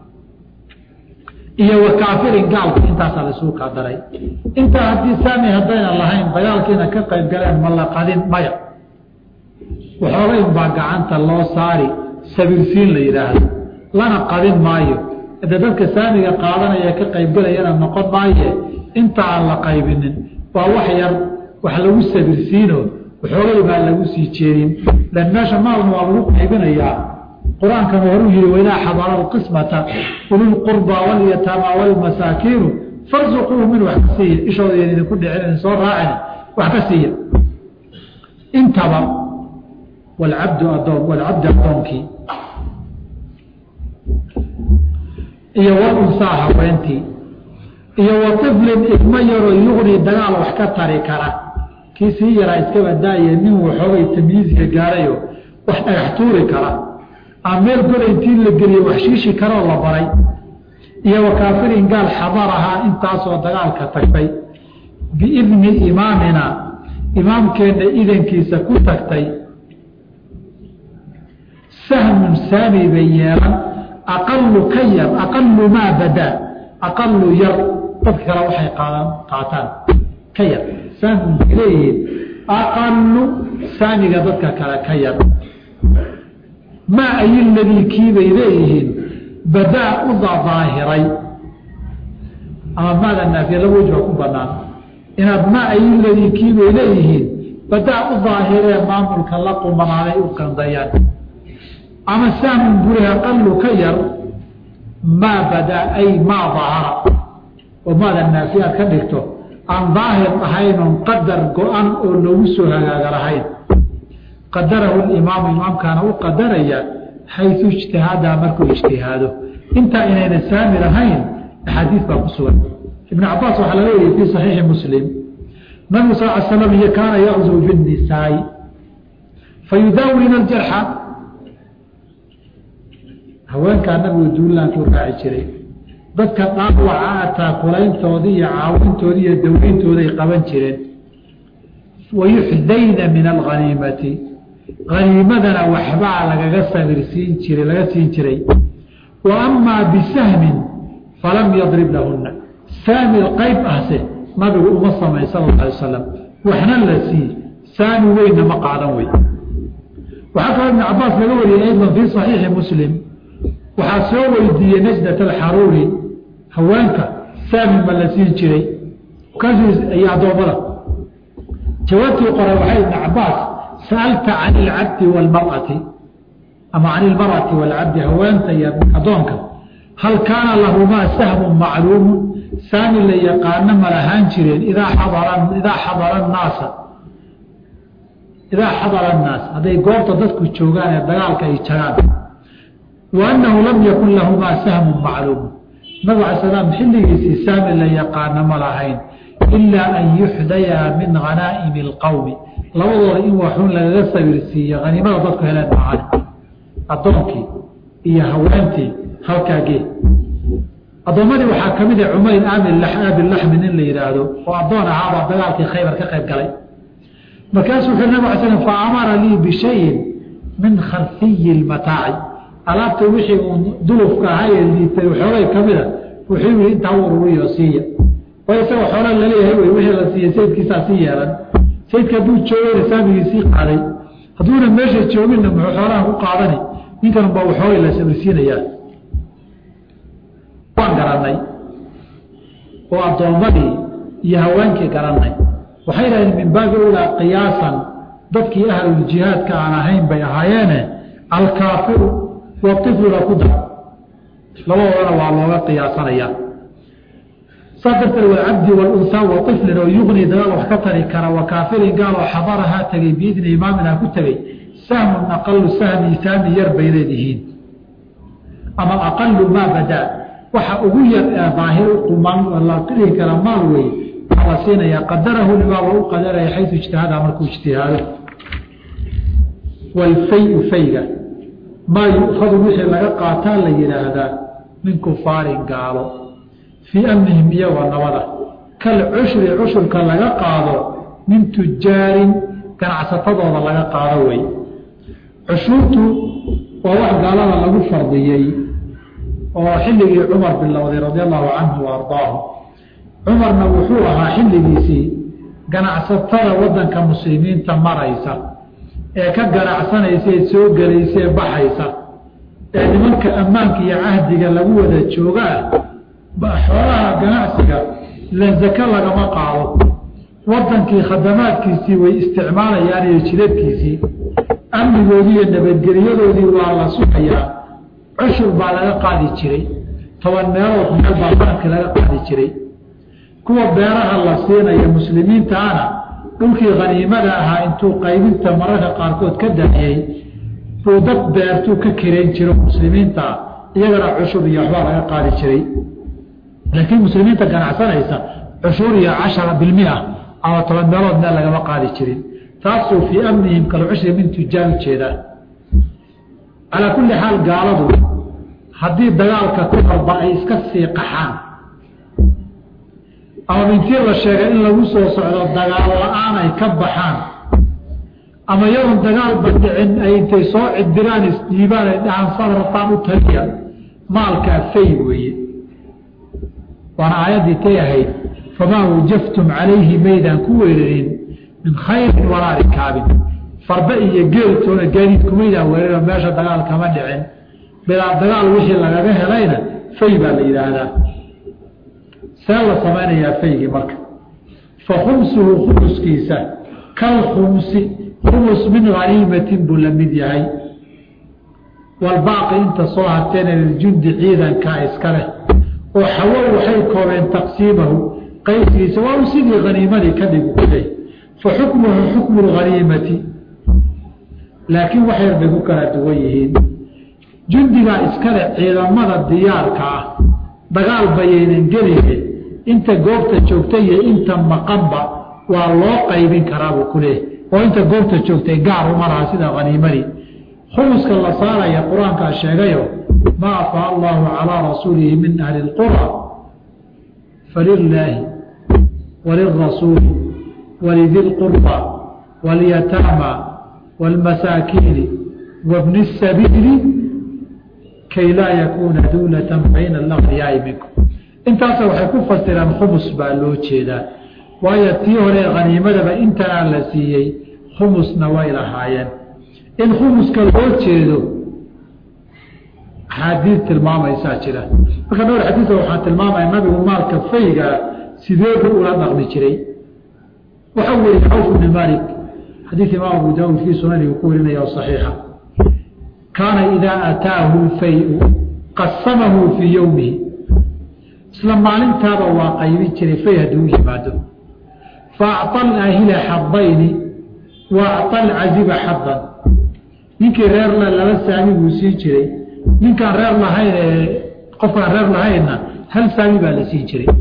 iyo wa kaafirin gaalka intaasaa laisugu kaa daray intaa haddii saami haddayna lahayn dagaalkiina ka qayb galeen ma la qadin maya waxoogayn baa gacanta loo saari sabiilsiin la yidhaahdo lana qadin maayo de dadka saamiga qaadanaya ka qaybgalayana noqon maaye inta aan la qaybinin waa wax yar wax lagu sabirsiino waxoogay baa lagu sii jeedin lan meesha maalna waa lagu qaybinayaa qur-aankana horuu yihi waidaa xadara alqismata ululqurba walyataama walmasaakiinu farsuquuhu min wax ka siiya ishooda yan idinku dhicin soo raacin wax ka siiya intaba walcabdu adoon walcabdi addoonkii iyo walunsaa haweentii iyo wa iflin ilmo yaroo yuqni dagaal wax ka tari kara kii sii yaraa iska badaaye nin waxoogay tamyiizka gaarayo wax dhagax tuuri kara ama meel gola intii la geliye wax shiishi karoo la baray iyo wa kaafirin gaal xadarahaa intaasoo dagaalka tagtay biidni imaamina imaamkeenna idankiisa ku tagtay sahmun saami bay yeelan aqalu ka yar aqalu maa badaa aqalu yar dadka kale waxay qaadan qaataan ka yar sahmun bay leeyihiin aqalu saamiga dadka kale ka yar maa ay ladii kiibay leeyihiin badaa u daahiray ama maada naafiya laba wejba ku banaan inaad maa ay ladii kiibay leeyihiin badaa u daahiree maamulka la qumanaaday u qandayaan ama saamun guri aqalu ka yar maa badaa ay maa dahara oo maada naafiya aad ka dhigto aan daahir ahaynon qadar go-an oo loogu soo hagaaga lahayn qadarahu imaamu imaamkaana u qadaraya xayu ijtihaada markuu ijtihaado intaa inayna saami lahayn axaadiis baa ku sugan ibn cabaas waxaa laga wariyey fii saxiixi muslim nabigu sal l slam iyo kaana yaqzuu binnisaai fayudaawina aljarxa haweenkaa nabigu duulankuu raaci jiray dadka dhaawaca ataa kulayntoodii iyo caawintoodii iyo daweyntooday qaban jireen wayuxdayna min alghaniimati haniimadana waxbaa lagaga sabirsiin jiray laga siin jiray wa amaa bisahmin falam yadrib lahunna saami qayb ahse nabigu uma samayn sala alla alay wasalam waxna la sii saami weynna ma qaadan wey waxaa kaloo ibn cabaas laga wariyey aydan fii saxiixi muslim waxaa soo weydiiyey najdat alxaruuri haweenka saami ma la siin jiray kaasiis iyo addoommada jawaabtii qoray waxay ibn cabaas sa'alta can ilcabdi waalmar'ati ama can ilmar'ati waalcabdi haweenta iyo addoonka hal kaana lahumaa sahmun macluumu saami la yaqaano ma lahaan jireen idaa xadara idaa xadara annaasa idaa xadara annaas hadday goobta dadku joogaan ee dagaalka ay jagaan wa annahu lam yakun lahumaa sahmun macluumu nabig alay salaam xilligiisii saami la yaqaano ma lahayn ilaa an yuxdayaa min hanaa'imi alqowmi labadooda in waxuun lagaga sabirsiiyo haniimada dadku heleen maahan addoonkii iyo haweentii halkaa gee addoommadii waxaa ka mid a cumayr aabilaxmi nin la yidhaahdo oo addoon ahaabaa dagaalkii khaybar ka qayb galay markaasuu wuxuu nabig ala slam fa amara lii bishayin min kharfiyi lmataaci alaabta wixii uu dulufka ahaa ee liitay xoogay ka mida wuxuu yihi intaa u ururiyo siiya way isagoo xoolaa laleeyahay wey wixii la siiyey sayidkiisaa sii yeelan sayidka hadduu joogana saamigii sii qaaday hadduuna meesha jooginna muxuu xoolaha ku qaadani ninkan baa waxoogay la sabrisiinayaa waan garanay oo addoommadii iyo haweenkii garanay waxay dhahdeen min baabi ulaa qiyaasan dadkii ahluljihaadka aan ahayn bay ahaayeene alkaafiru waifluna ku dar labadoodana waa looga qiyaasanayaa saas darteed walcabdi walunhaa waiflin oo yuqni dagaal wax ka tari kara wa kaafirin gaaloo xadarahaa tegey biidni imaaminaa ku tegey sahmun aqalu sahmi saami yar bay leedihiin ama aqalu maa badaa waxa ugu yar ee daahir quman la dhihi kara maal wey waxaa la siinayaa qadarahu limaa waa u qadaraya xayu ijtihaada markuu ijtihaado walfayu fayga maa yu'khadu wixii laga qaataa la yidhaahdaa min kufaarin gaalo fii amnihim iyagoo nabada kal cushri cushurka laga qaado min tujaarin ganacsatadooda laga qaado wey cushuurtu waa wax gaalada lagu fardiyey oo xilligii cumar bilowday radia allahu canhu wa ardaahu cumarna wuxuu ahaa xilligiisii ganacsatada wadanka muslimiinta maraysa ee ka ganacsanaysa ee soo gelaysa ee baxaysa ee nimanka ammaanka iyo cahdiga lagu wada joogaa xoolaha ganacsiga len zake lagama qaado wadankii khadamaadkiisii way isticmaalayaan iyo jidadkiisii amnigoodii iyo nabadgelyadoodii waa la sugayaa cushur baa laga qaadi jiray toban meelood meel baa sanadkii laga qaadi jiray kuwa beeraha la siinaya muslimiintaana dhulkii khaniimada ahaa intuu qaybinta mararka qaarkood ka daayey buu dad beertuu ka kirayn jiro muslimiintaa iyagana cushur iyo waxbaa laga qaadi jiray laakiin muslimiinta ganacsanaysa cushuur iyo cashara bilmia ama toban meelood meel lagama qaadi jirin taasuu fii amnihim kalcushri min tujaan ujeedaa calaa kulli xaal gaaladu haddii dagaalka ku qalba ay iska sii qaxaan ama mintii la sheegay in lagu soo socdo dagaal la-aan ay ka baxaan ama yadoon dagaalba dhicin ay intay soo cidiraan isdhiibaan ay dhahaan sadrataan u taliya maalkaa fay weeye waana aayaddii tay ahayd famaa wajaftum calayhi maydaan ku weerarin min khayrin walaa rikaabin farbe iyo geeltoona gaadiid kumaydaan weeraro meesha dagaal kama dhicin bilaa dagaal wixii lagaga helayna fay baa la yidhaahdaa see la samaynayaa faygii marka fa khumsuhu khumuskiisa kal khumsi khumus min haniimatin buu la mid yahay walbaaqi inta soo harteena liljundi ciidankaa iska leh oo xawo waxay koobeen taqsiimahu qaybsigiisa waa u sidii haniimadii ka dhigu kuley fa xukmuhu xukmu lhaniimati laakiin wax yar bay ku kala duwan yihiin jundigaa iskale ciidamada diyaarka ah dagaal bayaynan geline inta goobta joogta iyo inta maqanba waa loo qaybin karaabuu ku leeyahy oo inta goobta joogtay gaar uma laha sida haniimadii khumuska la saaraya qur-aankaa sheegayo maa afaa allahu calaa rasuulihi min ahli اlqura falilaahi walirasuuli walidi lqurba walyataama wاlmasaakiini wabni الsabiili kay laa yakuuna duulata bayna alaqniyaai minkum intaasa waxay ku fasiraan khumus baa loo jeedaa waayo tii hore haniimadaba intanaa la siiyey khumusna way lahaayeen in khumuska loo jeedo axaadiid tilmaamaysaa jira marka dhowr xadiisa waxaan tilmaamaya nabigu maalka fayga sideedu ula dhaqmi jiray waxa weeye cawf bni malik xadiid imaam abu daawud fii sunanigu ku warinaya oo saxiixa kaana idaa ataahu lfayu qasamahu fii yowmihi isla maalintaaba waa qaybin jiray fay hadduu yimaado fa acطa alaahila xadayni wa acطa alcaziba xadan ninkii reer le laba saami buu siin jiray ninkaan reer lahayn ee qofkaan reer lahaynna hal saami baa la siin jiray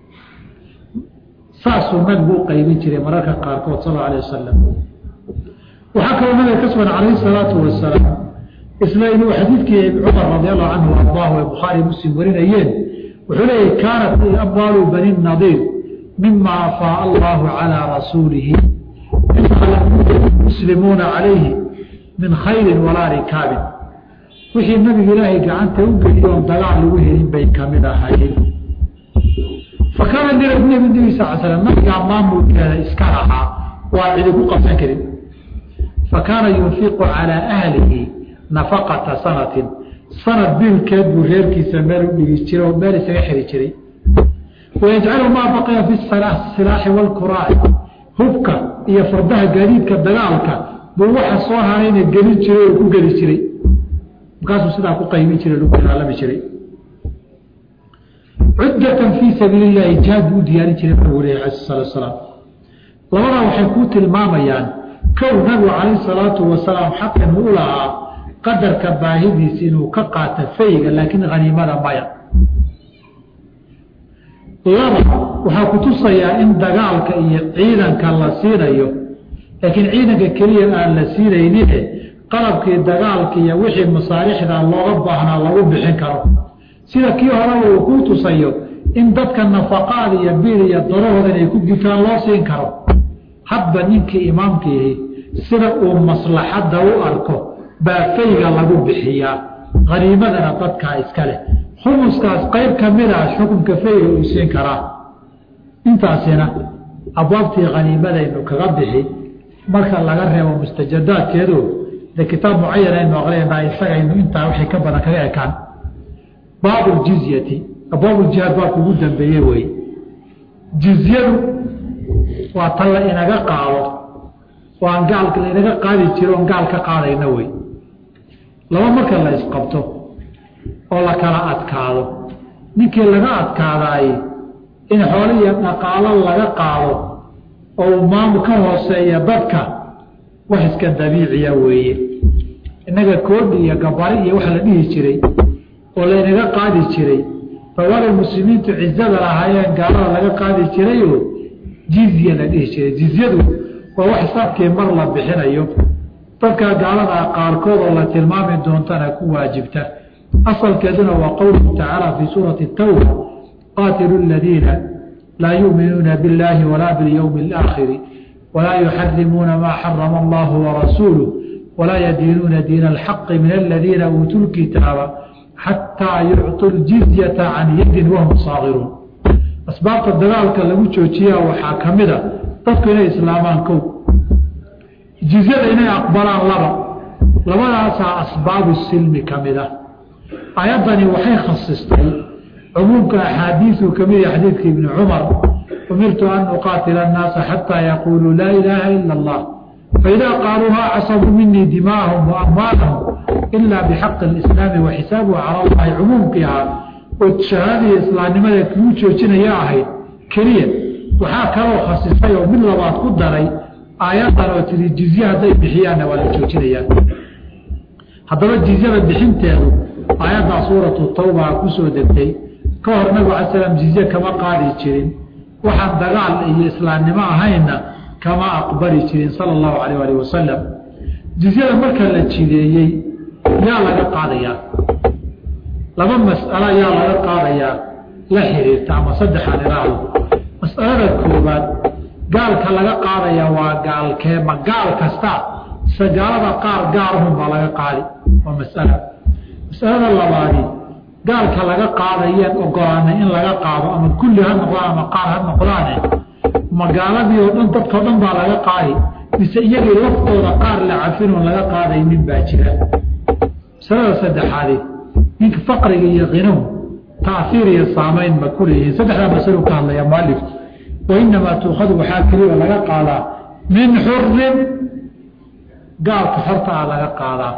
saasuu nabigu u qaybin jiray mararka qaarkood sal alه alيه wasalam waxaa kaloo nabiga ka sugan calayh الsalaatu wasalaam isla inuu xadiidkii cumar radi allahu canhu ardaahu ee bukhaari muslim warinayeen wuxuu leeyahy kaanat amwaalu bani nadiir mima afaa allahu calىa rasuulihi muslimuuna calayhi min khayrin walaa rikaabin wixii nabiga ilaahay gacanta u geliyo oon dagaal lagu helin bay kamid ahayd fa kaana nabi sal slam nabigaa maamulkeeda iska rahaa waa cidi ku qabsan karin fa kaana yunfiqu calaa ahlihi nafaqata sanatin sanad biilkeed buu reerkiisa meel u dhigi jiray oo meel isaga xiri jiray wayajcalu maa baqiya fi silaaxi waalkuraaci hubka iyo fardaha gaadiidka dagaalka buu waxa soo harayna gelin jiray oo ku geli jiray markaasuu sidaa ku qaybin jiray lagu dagaalami jiray cuddatan fii sabiili llahi jihaad buu u diyaarin jiray nabigu leh ala salatu salaam labadaa waxay ku tilmaamayaan kow nabigu calayh salaatu wasalaam xaqin u lahaa qadarka baahidiisa inuu ka qaato fayga laakiin haniimada maya laba waxaa ku tusayaa in dagaalka iyo ciidanka la siinayo laakiin ciidanka keliya aan la siinaynine qalabkii dagaalka iyo wixii masaalixda looga baahnaa lagu bixin karo sida kii horeba uu ku tusayo in dadka nafaqaad iyo biil iyo darahooda inay ku gutaan loo siin karo hadba ninkii imaamkiihi sida uu maslaxadda u arko baa fayga lagu bixiyaa haniimadana dadkaa iska leh khumuskaas qayb ka mida xukunka fayga uu siin karaa intaasina abwaabtii haniimadaynu kaga bixi marka laga reebo mustajadaadkeedu de kitaab mucayan aynu aqrinaa isagaynu intaa wixii ka badan kaga ekaan baabu ljizyati abwaabuljihaad baabka ugu dambeeye wey jizyadu waa tan la inaga qaado oo aan gaalka la inaga qaadi jiro oon gaal ka qaadayna wey laba marka la isqabto oo la kala adkaado ninkii laga adkaadaay in xoolo iyo dhaqaalo laga qaado oo uu maamul ka hooseeya dadka wax iska dabiiciya weeye innaga koodhi iyo gabari iyo waxa la dhihi jiray oo laynaga qaadi jiray bawalay muslimiintu cizada lahaayeen gaalada laga qaadi jirayoo jizya la dhihi jiray jizyadu waa wax safkii mar la bixinayo dadka gaaladaa qaarkood oo la tilmaami doontana ku waajibta asalkeeduna waa qowluhu tacaala fii suurati tawba qaatilu ladiina laa yuuminuuna biاllaahi walaa biاlyowmi اlaakhiri walaa yuxarimuuna maa xarama allahu warasuuluh walaa yadiinuuna diina alxaqi min aladiina uutuu lkitaaba xataa yucطu ljizyata can yadin wahum saagiruun asbaabta dagaalka lagu joojiyaa waxaa ka mida dadku inay islaamaan kow jizyada inay aqbalaan laba labadaasaa asbaabu silmi ka mid ah ayaddani waxay khasistay cumuumka axaadiisu ka mid yahay xadiidka ibni cumar umirtu an uqaatila annaasa xataa yaquuluu laa ilaaha ila allah faidaa qaaluuhaa casabuu minii dimaahum wa amwaalahum ilaa bixaqi alislaami wa xisaabuhu cala allahi cumuumkii ahaa oo shahaadadii islaamnimada kuu joojinaya ahayd keliya waxaa kaloo khasisay oo mid labaad ku daray aayadan oo tiri jizye hadday bixiyaanna waa la joojinayaan haddaba jizyada bixinteedu aayaddaa suuratu tawba kusoo degtay ka hor nabigu ala slam jizye kama qaadi jirin waxaan dagaal iyo islaamnimo ahaynna kama aqbali jirin sala allahu calayh alih wasalam jizyada marka la jideeyey yaa laga qaadayaa laba mas'alo yaa laga qaadayaa la xiriirta ama saddexaan iraahdo mas'alada koowaad gaalka laga qaadaya waa gaalkee ma gaal kasta se gaalada qaar gaarahun baa laga qaadi waa mas'ala masalada labaadi gaalka laga qaadayeen ogolaanay in laga qaado ama kulli ha noqdaan ama qaar ha noqdaane magaaladii oo dhan dadkao dhan baa laga qaadi mise iyagii laftooda qaar la cafinoon laga qaadaynin baa jira masalada saddexaadi ninka faqriga iyo khinow taahiir iyo saamayn ma ku leeyihiin saddexdaa masalo ka hadlaya mualifku wa inamaa tuukhadu waxaa keliya laga qaadaa min xurin gaalka xorta ah laga qaadaa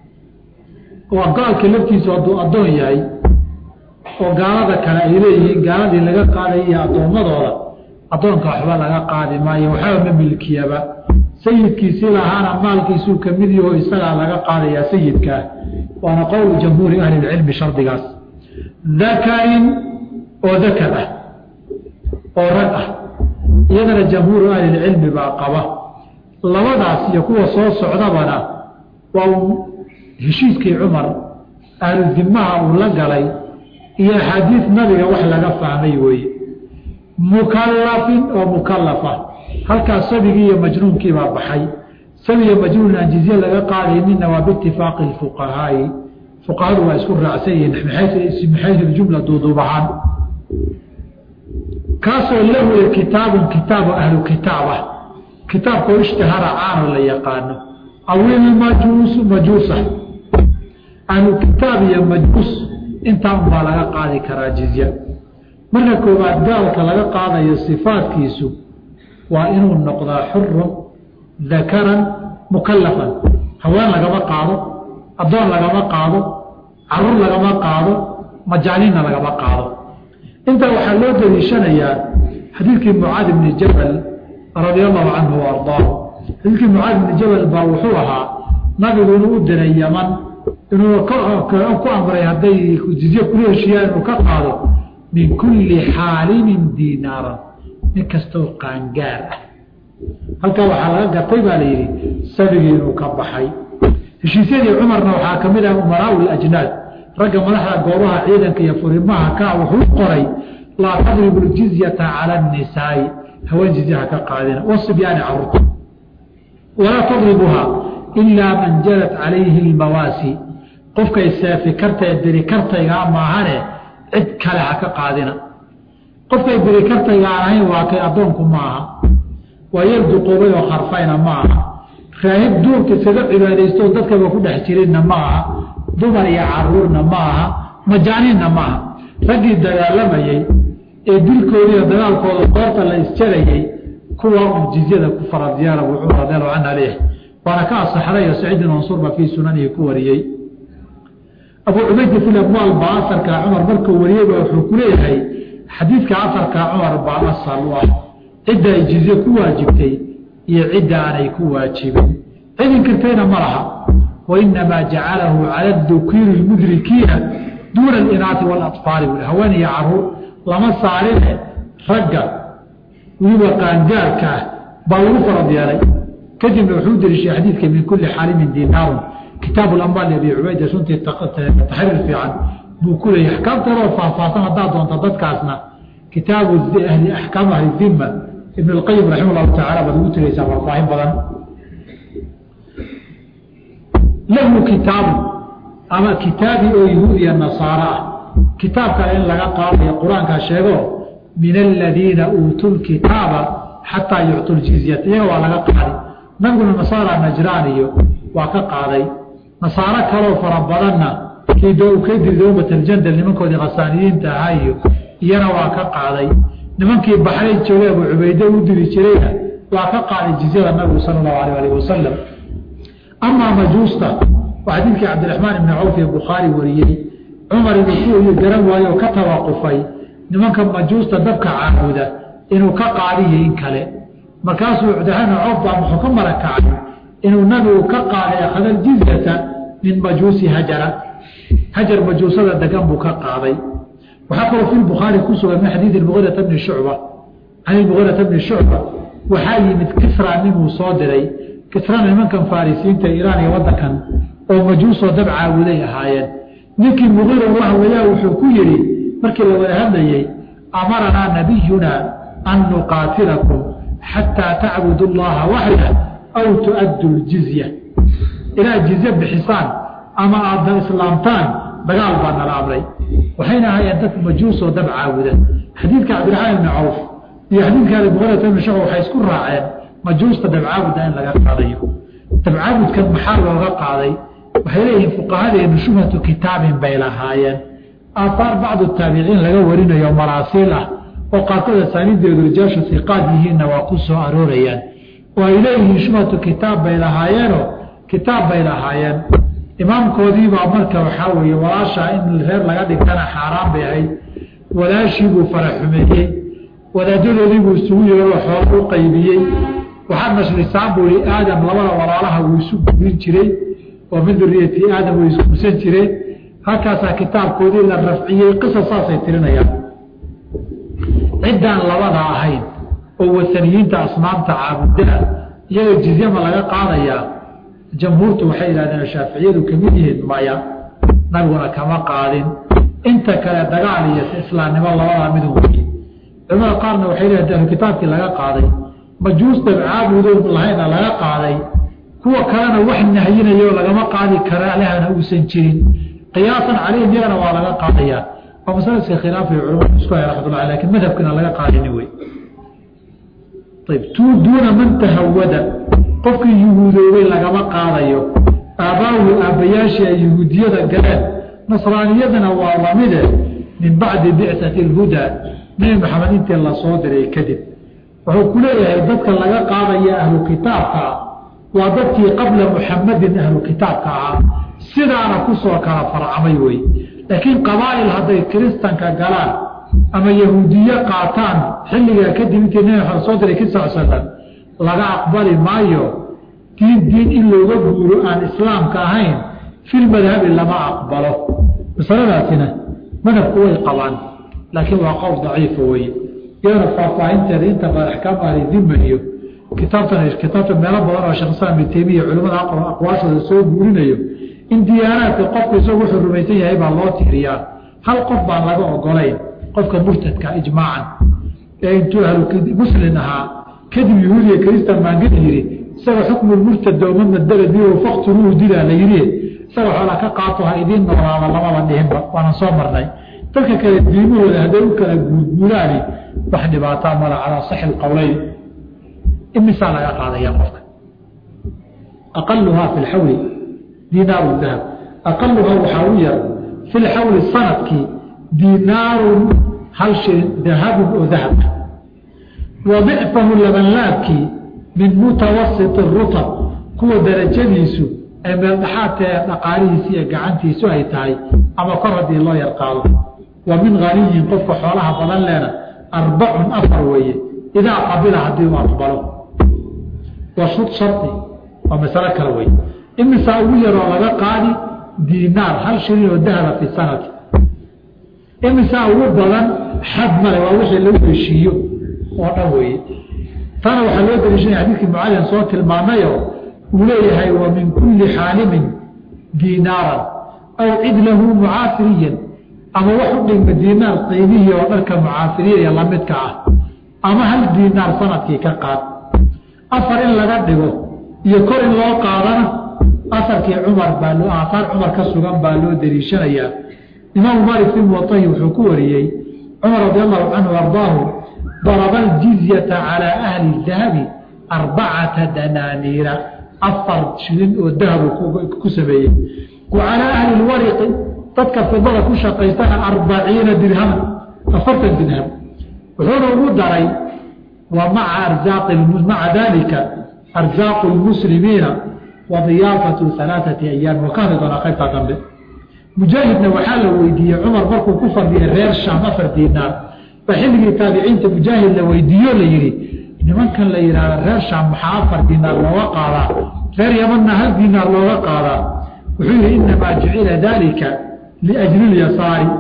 waa gaalka laftiisu hadduu addoon yahay oo gaalada kale ay leeyihiin gaaladii laga qaadaya iyo addoommadooda addoonka waxba laga qaadi maayo waxaba ma milkiyaba sayidkiisii lahaana maalkiisuu ka mid yaho isagaa laga qaadayaa sayidkaa waana qowlu jamhuuri ahlilcilmi shardigaas dakarin oo dakar ah oo rag ah iyadana jamhuuru ahlilcilmi baa qaba labadaas iyo kuwa soo socdabana waa heshiiskii cumar ahlu dimaha uu la galay iyo axaadiis nabiga wax laga fahmay weeye mukallafin oo mukallafa halkaas sabigii iyo majnuunkii baa baxay sabiga majnuun aan jizye laga qaadayninna waa biitifaaqi fuqahaai fuqahadu waa isku raacsan yihiin maxaysu jumla duuduub ahaan kaasoo lahu kitaabun kitaabu ahlu kitaab ah kitaabkoo ishtahara caano la yaqaano awilmajuusu majuusa ahlu kitaab iyo majuus intaa unbaa laga qaadi karaa jizya marka koowaad gaalka laga qaadayo sifaadkiisu waa inuu noqdaa xurun dakaran mukallafan haween lagama qaado addoon lagama qaado caruur lagama qaado majaaniinna lagama qaado intaa waxaa loo daliishanayaa xadiidkii mucaad ibni jabal radia allahu canhu wa ardaahu xadiidkii mucaad ibni jabal baa wuxuu ahaa nabigu inuu u diray yaman inuu ku amray hadday jizye kula heshiiyaan inuu ka qaado min kulli xaalimin diinaaran nin kastoo qaangaar ah halkaa waxaa laga gatay baa la yidhi sabigii inuu ka baxay heshiisyadii cumarna waxaa ka mid ah umaraau lajnaad ragga madaxda goobaha ciidanka iyo furimaha ka wuxuu qoray laa tadribu ljizyata cala annisaai haween jizyaha ka qaadina wasibyaani caruurta walaa tadribuha ilaa man jarat calayhi lmawaasi qofkay seefi kartae diri kartaygaa maahane cid kale ha ka qaadina qofkay diri kartayga aan ahayn waa kay addoonku maaha waa yar duqoobay oo kharfayna ma aha raahib duurka isaga cibaadaysto dadkaba ku dhex jirinna ma aha dumar iyo caruurna ma aha majaaniinna ma aha raggii dagaalamayey ee dilkoodiiyo dagaalkooda qoorta la isjarayey kuwa uu jizyada ku faradyaala buu cumar radiallahu canhu aleyh waana ka asaxday oo saciidin mansuurba fii sunanihi ku wariyey abu cubaydi fi amwaal baa asarkaa cumar markuu wariyeyba wuxuu ku leeyahay xadiidka asarkaa cumar baa asal u ah cidda ay jizye ku waajibtay iyo cidda aanay ku waajibin cidin kartayna ma laha wainamaa jacalahu cala dukiiri lmudrikiina duuna alinaati waalaطfaali bui haween iyo caruur lama saarine ragga weliba qaangaarka ah baa lagu farad yeelay kadibna wuxuu deliishay xadiidka min kuli xaalimin dinaarun kitaabu lamwaal abi cubayda runtii taxriir fiican buu ku leeyahy axkaamteedoo faahfaahsan haddaad doonta dadkaasna kitaabu ahli axkaamu ahli dima ibn اlqayim raxima llahu tacala baad ugu tegaysaa faahfaahin badan lahu kitaabu ama kitaabi oo yahuud iyo nasaaro ah kitaab kale in laga qaadayo qur-aankaa sheego min aladiina uutuu lkitaaba xataa yuctuu ljizyata iyaga waa laga qaadi nabiguna nasaara najraaniyo waa ka qaaday nasaaro kaloo fara badanna kii kaydir dowbatal-jandal nimankoodii khasaaniyiinta ahaa iyo iyana waa ka qaaday nimankii baxrayn joogay abu cubayde u diri jirayna waa ka qaaday jizyada nabigu sala allahu alayh alih wasalam amaa majuusta waa xadiidkii cabdiraxmaan ibni cawf ee bukhaari wariyey cumar inuu ku garan waayo oo ka tawaqufay nimanka majuusta dabka caabuda inuu ka qaadiyo in kale markaasuu cabdiraxmaan ibni cawf baa muxuu ka marakacay inuu nabigu ka qaaday akhada aljizyata min majuusi hajara hajar majuusada degan buu ka qaaday waxaa kaloo fi bukhaari ku sugan min xadiidi muirata bni shucba can muirata bni shucba waxaa yimid kisra ninuu soo diray kisrana nimankan farisiinta iraan iyo wadankan oo majuusoo dab caabuday ahaayeen ninkii muqira la hadlayaa wuxuu ku yidhi markii la wada hadlayey amaranaa nabiyuna an nuqaatilakum xataa tacbudu llaha waxda aw tu'addu ljizya inaad jizye bixisaan ama aadna islaamtaan dagaal baa nala amray waxayna ahaayeen dad majuusoo dab caabuda xadiidka cabdiraxmaan ibni cawf iyo xadiidka muqirata ibni shucba waxay isku raaceen majuusta dabcaabudda in laga qaadayo dabcaabudkan maxaa looga qaaday waxay leeyihiin fuqahadeenu shubhatu kitaabin bay lahaayeen aahaar bacdu taabiciin laga warinayo maraasiil ah oo qaarkood asaaniideedu rijaashu hiqaad yihiinna waa ku soo aroorayaan oo ay leeyihiin shubhatu kitaab bay lahaayeenoo kitaab bay lahaayeen imaamkoodiibaa marka waxaa weeye walaashaa in reer laga dhigtana xaaraan bay ahayd walaashiibuu faraxumeeyey wadaadadoodiibuu isugu yeeroo xoola u qaybiyey waxaad nashrisaan buu ihi aadam labada walaalaha wuu isu gurin jiray oo min duriyati aadam way isguursan jireen halkaasaa kitaabkoodii la rafciyey qisa saasay tirinayaan ciddaan labada ahayn oo wasaniyiinta asnaamta caabudaa iyagoo jizyama laga qaadayaa jamhuurtu waxay yidhahdeen shaaficiyadu kamid yihiin maya nabiguna kama qaadin inta kale dagaal iyo islaamnimo labadaa midu weye culamada qaarna waxay leedahay ahlu kitaabkii laga qaaday majuus dabcaabudood lahayna laga qaaday kuwa kalena wax nahyinayo lagama qaadi kara alehana uusan jirin qiyaasan calayhim iyagana waa laga qaadayaa waa masalaska khilaafay culamadu isku hay raxmatullah lakin madhabkina laga qaadini wey ayb tuu duuna man tahawada qofkii yuhuudoobay lagama qaadayo aabbaahu aabbayaashii ay yuhuudiyada galeen nasraaniyadana waa lamide min bacdi bicati alhudaa nebi maxamed intii lasoo diray kadib wuxuu ku leeyahay dadka laga qaadaya ahlu kitaabka waa dadkii qabla muxamadin ahlu kitaabka ahaa sidaana kusoo kala farcamay wey laakiin qabaa'il hadday kiristanka galaan ama yahuudiye qaataan xilligaa kadib intii nebi maxamed soo diray kii sal slam laga aqbali maayo diin diin in looga guuro aan islaamka ahayn fil madhabi lama aqbalo masaladaasina madhabku way qabaan laakiin waa qowl daciifa weye iyadana faahfaahinteeda inta badan axkaam ahlidiman iyo kitaabtan kitaabta meelo badan oo sheekh islaam ibn taymiya culimada aqwaashooda soo guurinayo in diyaanaadka qofku isagu wuxuu rumaysan yahay baa loo tiiriyaa hal qof baan laga ogolayn qofka murtadka ijmaacan ee intuu ahlumuslim ahaa kadib yahuudiya kristan maangad yidhi isaga xukmu murtad dooma madala bi fakturuuhu dilaa la yidhi isaga xoola ka qaato ha idiin noolaada lamaba dhihinba waanan soo marnay dadka kale diimahooda hadday u kala guurguuraani wax dhibaataa mala calaa saxi lqowleyn imisaa laga qaadaya qofka aqaluhaa fi lxawli dinaaru dahab aqaluhaa waxaa u yar fi lxawli sanadkii dinaarun hal shilin dahabun oo dahabka wa dicfahu labanlaabkii min mutawasiti rutab kuwa darajadiisu ay meeldhaxaadtae dhaqaalihiisi iyo gacantiisu ay tahay ama kor haddii loo yarqaado wa min haniyin qofka xoolaha badan leena arbacun afar weeye idaa qabila haddii uu aqbalo wa shud shardi waa masalo kale wey imisaa ugu yaroo laga qaadi diinaar hal shilin oo dahaba fi sanati imisaa ugu badan xad male waa wixii lagu heshiiyo oo dhan weeye tana waxaa loo daliishanaya xadiidkii mucalin soo tilmaamayo uu leeyahay wa min kulli xaalimin diinaaran aw cidlahu mucaafiriyan ama wax u dhigma diinaar qiimihii oo dharka mucaafiriya iyo lamidka ah ama hal diinaar sanadkii ka qaad afar in laga dhigo iyo kor in loo qaadana afarkii cumar baa loo aahaar cumar ka sugan baa loo daliishanayaa imaamu maalik fi muwatahi wuxuu ku wariyey cumar radi allahu canhu ardaahu daraba aljizyata calaa ahli dahabi arbacata danaaniira afar shilin oo dahabu ku sameeyey wa calaa ahli lwariqi dadka fidada ku shaqaystana arbaciina dirhaman afartan dirham wuxuuna ugu daray wa maca arzaaqi maca dalika arzaaqu lmuslimiina wa diyaafatu alaaثati ayaam wa ka hadli doonaa qaybtaa dambe mujaahidna waxaa la weydiiyey cumar markuu ku fadhiyay reer shaam afar diinaar ba xilligii taabiciinta mujaahid la weydiiyo la yihi nimankan la yidhahda reer shaam maxaa afar diinaar looga qaadaa reer yamanna hal diinaar looga qaadaa wuxuu yihi inamaa jucila dalika liajli lyasaari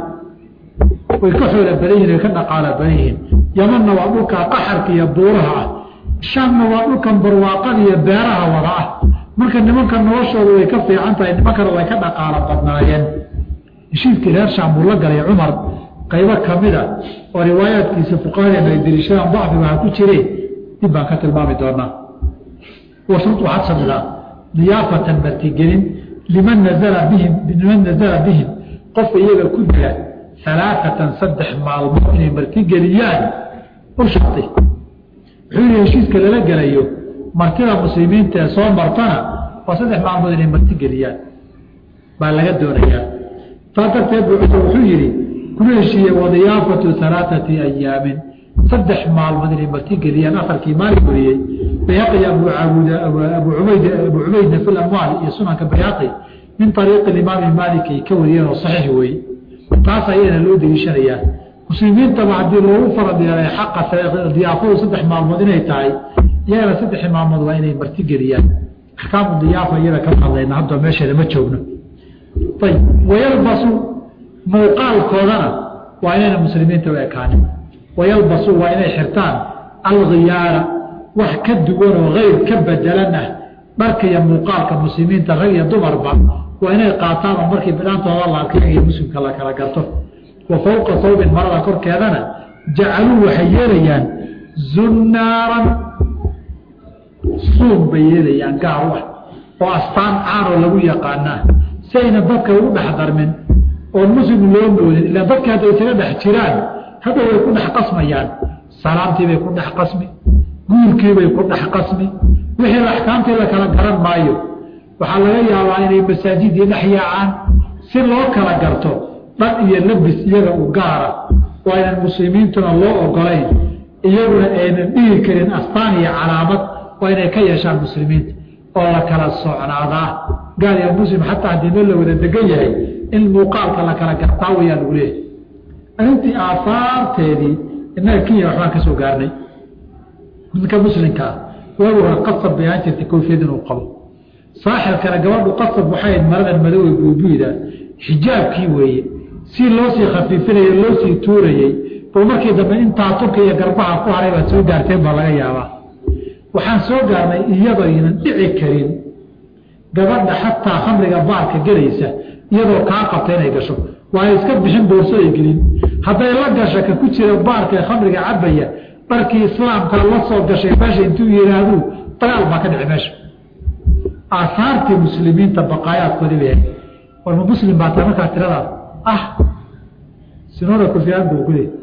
way ka xoola badan yihin way ka dhaqaala badan yihiin yamanna waa dhulkaa qaxarka iyo buuraha ah shaamna waa dhulkan barwaaqada iyo beeraha wada ah marka nimanka noloshooda way ka fiican tahay nimankana way ka dhaqaalo badnaayeen heshiiskii reer shaam buu la galay cumar qaybo kamida oo riwaayaadkiisa fuqahadeena ay deliishadaan dacfi waxaa ku jire dib baan ka tilmaami doonaa washruud waxaad samidaa diyaafatan martigelin liman nazala bihim liman nazala bihim qofka iyaga ku dila alaaatan saddex maalmood inay martigeliyaan u shartay wuxuu yihi heshiiska lala gelayo martida muslimiinta ee soo martana waa saddex maalmood inay martigeliyaan baa laga doonayaa taa darteed bu cumar wuxuu yihi kula heshiiyey wadiyaafatu alaaثati ayaamin saddex maalmood inay martigeliyaan afarkii maalin wariyey bayhaqi abu aabud abu ubayd abu cubaydna fi amwaal iyo sunanka bayhaqi min ariiqi imaami maalik ay ka wariyeen oo saxiix weeye taas ayana loo deliishanayaa muslimiintaba haddii loogu farad yeelay xaqa diyaafadu saddex maalmood inay tahay iyagana saddex maalmood waa inay martigeliyaan axkaamu diyaafa iyada kama hadlayna hadda meesheeda ma joogno ayb wayalbasu muuqaalkoodana waa inayna muslimiinta u ekaanin wayalbasu waa inay xirtaan alkhiyaara wax ka duwan oo hayr ka bedelan ah dharka iyo muuqaalka muslimiinta rag iyo dumarba waa inay qaataan oo markii bidhaantooda la arkay iyo muslimka la kala garto wa fowqa sawbin marada korkeedana jacaluu waxay yeelayaan zunnaaran suun bay yeelayaan gaar u ah oo astaan caanoo lagu yaqaanaa si ayna dadka ugu dhex darmin oon muslim loo moodin ilaa dadka hadday isaga dhex jiraan hadda way ku dhex qasmayaan salaamtiibay ku dhex qasmi guurkiibay ku dhex qasmi wixii axkaamtii la kala garan maayo waxaa laga yaabaa inay masaajidii dhex yaacaan si loo kala garto dhar iyo labis iyaga u gaara oo aynan muslimiintuna loo ogolayn iyaguna aynan dhigi karin astaan iyo calaamad waa inay ka yeeshaan muslimiinta oo la kala socnaadaa gaal iyo muslim xataa haddii meel la wada degan yahay in muuqaalka la kala gartaa wayaa lagu leeyahay arrintii aafaarteedii innaga kenya waxbaan ka soo gaarnay ninka muslimkaa waagu hore qasab bay ahaan jirtay koofiyad inuu qabo saaxirkana gabadhu qasab waxay maradan madowey buubuida xijaabkii weeye si loo sii khafiifinayey loo sii tuurayey bal markii dambe intaa turka iyo garbaha ku haray baad soo gaarteen baa laga yaabaa waxaan soo gaarnay iyadaynan dhici karin gabadha xataa khamriga baarka gelaysa iyadoo kaa qabta inay gasho waa iska bixin boorsaday gelin hadday la gasho ka ku jira baarka ee khamriga cabaya dharkii islaamka la soo gashay meesha intuu yidhaahduu dagaal baa ka dhici meesha aahaartii muslimiinta baqaayaadkoodii bay ahayd warma muslim baa tahay markaa tiradaa ah sinooda kufiyaan buu ku leeyay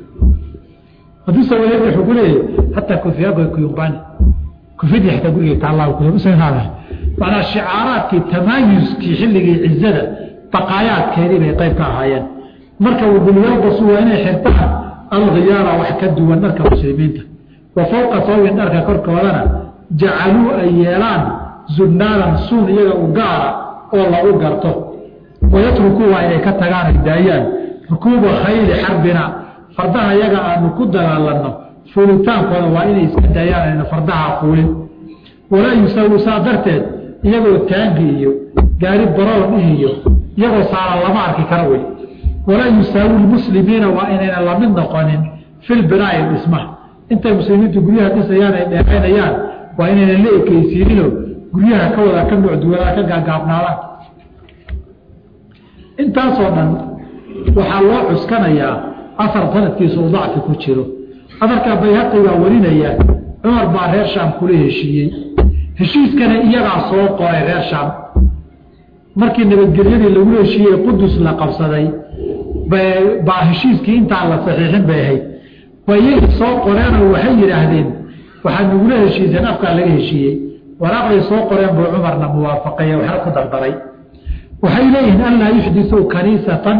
hadduu sawayeed wuxuu ku leeyahay hataa kufiyaan bay kuyumbani kufidii xataa guriga taallaa kusaada macnaa shicaaraadkii tamaayuskii xilligii cizada baqaayaadkeedii bay qayb ka ahaayeen marka wabulyabasu waa inay xirtaan alkhiyaara wax ka duwan dharka muslimiinta wa fowqa sawbin dharka korkoodana jacaluu ay yeelaan zunnaaran suun iyaga u gaara oo lagu garto wayatrukuu waa inay ka tagaan ay daayaan rukuuba khayli xarbina fardaha iyaga aanu ku dagaalanno fuulitaankooda waa inay iska daayaan ayna fardaha fuulin walaa yusawu saa darteed iyagoo taangi iyo gaari baroon iyo iyagoo saaran lama arki kara wey walaa yusaawi lmuslimiina waa inayna lamid noqonin filbinaa'i dhismaha intay muslimiintu guryaha dhisayaan ay dheeraynayaan waa inaynan la ekeysiinino guryaha ka wada ka nucduwanaa ka gaagaabnaadaan intaasoo dhan waxaa loo cuskanayaa afar sanadkiisa uu dacfi ku jiro afarkaa bayhaqi baa warinaya cumar baa reer shaam kula heshiiyey heshiiskana iyagaa soo qoray reer shaam markii nabadgelyadii lagula heshiiyey qudus la qabsaday baa heshiiskii intaan la saxiixin bay ahayd waa iyagii soo qoreenoo waxay yidhaahdeen waxaad nagula heshiiseen afkaa laga heshiiyey waraaqday soo qoreen buu cumarna muwaafaqeeye waxna ku dardaray waxay leeyihiin anlaa yuxdisuu kaniisatan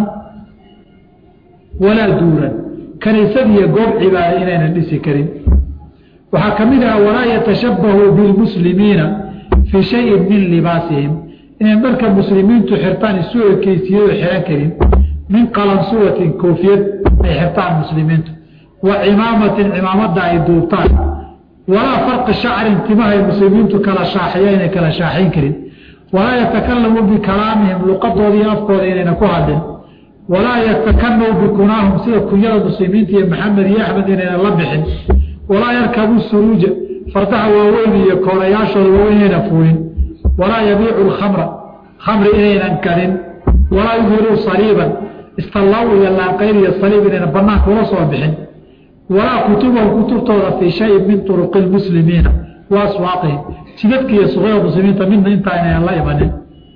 walaa duuran kaniisad iyo goob cibaada inaynan dhisi karin waxaa ka mid ah walaa yatashabahuu bilmuslimiina fii shayin min libaasihim inayn dharka muslimiintu xirtaan isu ekeysiyado xihan karin min qalansuwatin koofiyad ay xirtaan muslimiintu wa cimaamatin cimaamada ay duubtaan walaa farqi shacrin timahay muslimiintu kala shaaxiya inay kala shaaxayn karin walaa yatakalamu bikalaamihim luqadooda iyo afkooda inayna ku hadlin walaa yatakanaw bikunaahum sida kunyada muslimiinta iyo maxamed iyo axmed inayna la bixin walaa yarkabu suruuja fardaha waaweyn iyo koorayaashooda waaweyn inayna fuulin walaa yabiicu lkhamra khamri inaynan kadin walaa yudhiruu saliiban istallaw iyo laanqayr iyo saliib inayna banaanka ula soo bixin walaa kutubahum kutubtooda fii shayin min turuqi lmuslimiina wa aswaaqihim jidadka iyo suqyada muslimiinta midna intaa inaynan la imanin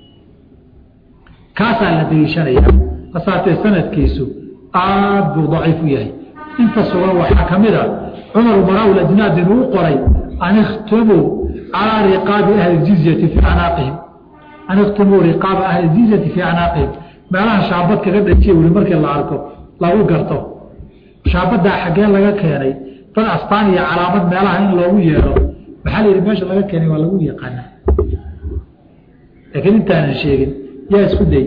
kaasaa la daliishanaya hasaatee sanadkiisu aad buu daciif u yahay inta sugan waxaa ka mid a cumar marawl ajnaad inuu qoray an ikhtumuu calaa riqaabi ahli jizyati fii acnaaqihim an ikhtumuu riqaaba ahli jizyati fii acnaaqihim meelaha shaabad kaga dhajiya weli markii la arko lagu garto shaabadaa xaggee laga keenay dad astaan iyo calaamad meelaha in loogu yeedho maxaa la yidhi meesha laga keenay waa lagu yaqaanaa laakiin intaanan sheegin yaa isku day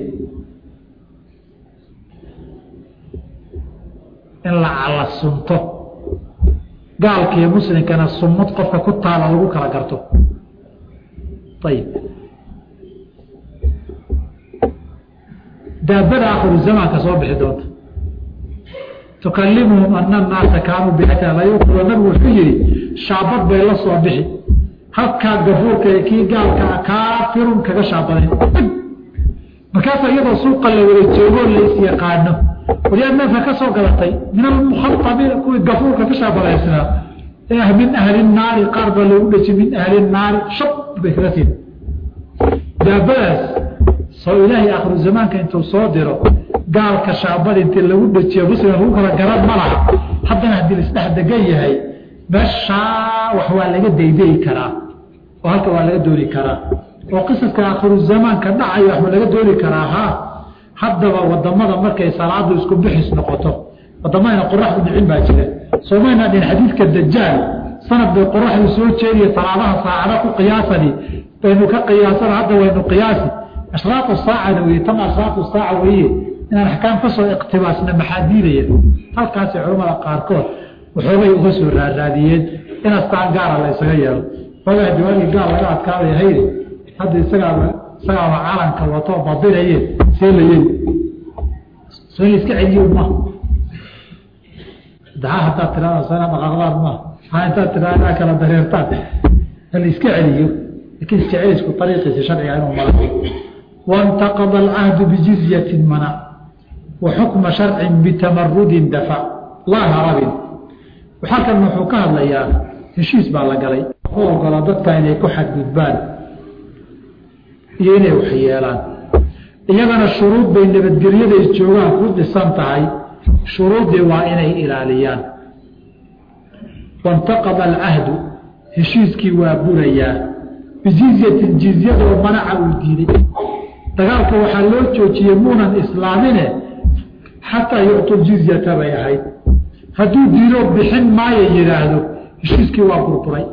in la cala sunto gaalka iyo muslimkana sunnad qofka ku taala lagu kala garto ayib daabada akhiru zamaanka soo bixi doonta tukalimuhum ana annaasa kaanuu biata layuqro nabigu wuxuu yihi shaabad bay la soo bixi halkaa gafuurka ee kii gaalkaa kaafirun kaga shaabadayn markaasa iyadoo suuqa la wada joogoo la isyaqaano waryaad neefka ka soo galatay min almukhaabiina kuwii gafuurka ka shaabadaysnaa min ahli naari qaar baa loogu dheji min ahli naari shab bay kaga siin daabadaas soo ilaahay akhiru zamaanka intuu soo diro gaalka shaabada intii lagu dhejiyo muslim lagu kala garan ma laha haddana haddii laisdhex degan yahay meeshaa wax waa laga daydayi karaa oo halka waa laga dooni karaa oo qisaska akhiru zamaanka dhacayo waxba laga dooni karaa ha haddaba wadamada markay salaadu isku bixis noqoto wadamadana qoraxdu dhicin baa jira soomayna dhin xadiidka dajaal sanad bay qoraxdu soo jeediya salaadaha saacada ku qiyaasani baynu ka qiyaasana hadda waynu qiyaasi ashraatu saacana weye tan ashraatu saaca weye inaan axkaam ka soo iqtibaasna maxaa diidaya halkaasay culamada qaarkood waxoogay uga soo raaraadiyeen in astaan gaara la isaga yeelo ogaa jawaagii gaal laga adkaadaya hayde hadda isagaaba isagaaba calanka wato badinayeen see la yeli soo in iska celiyo ma daha haddaad tirahda sana dhaqaaqdaan ma ha intaad tirahda kala dareertaan hala iska celiyo lakin iska celisku ariiqiisa sharciga inuu mara wاntaqada alcahdu bijizyatin mana wa xukma sharcin bitamarudin dafa laa harabin halkan wuxuu ka hadlayaa heshiis baa la galay u ogola dadka inay ku xadgudbaan iyo inay waxyeelaan iyagana shuruud bay nabadgelyaday joogaan ku dhisan tahay shuruuddii waa inay ilaaliyaan waintaqada alcahdu heshiiskii waa burayaa bijizyatin jizyadoo manaca uu diiday dagaalka waxaa loo joojiyey muunan islaamine xataa yuctu jizyata bay ahayd hadduu diiro bixin maayo yidhaahdo heshiiskii waa burburay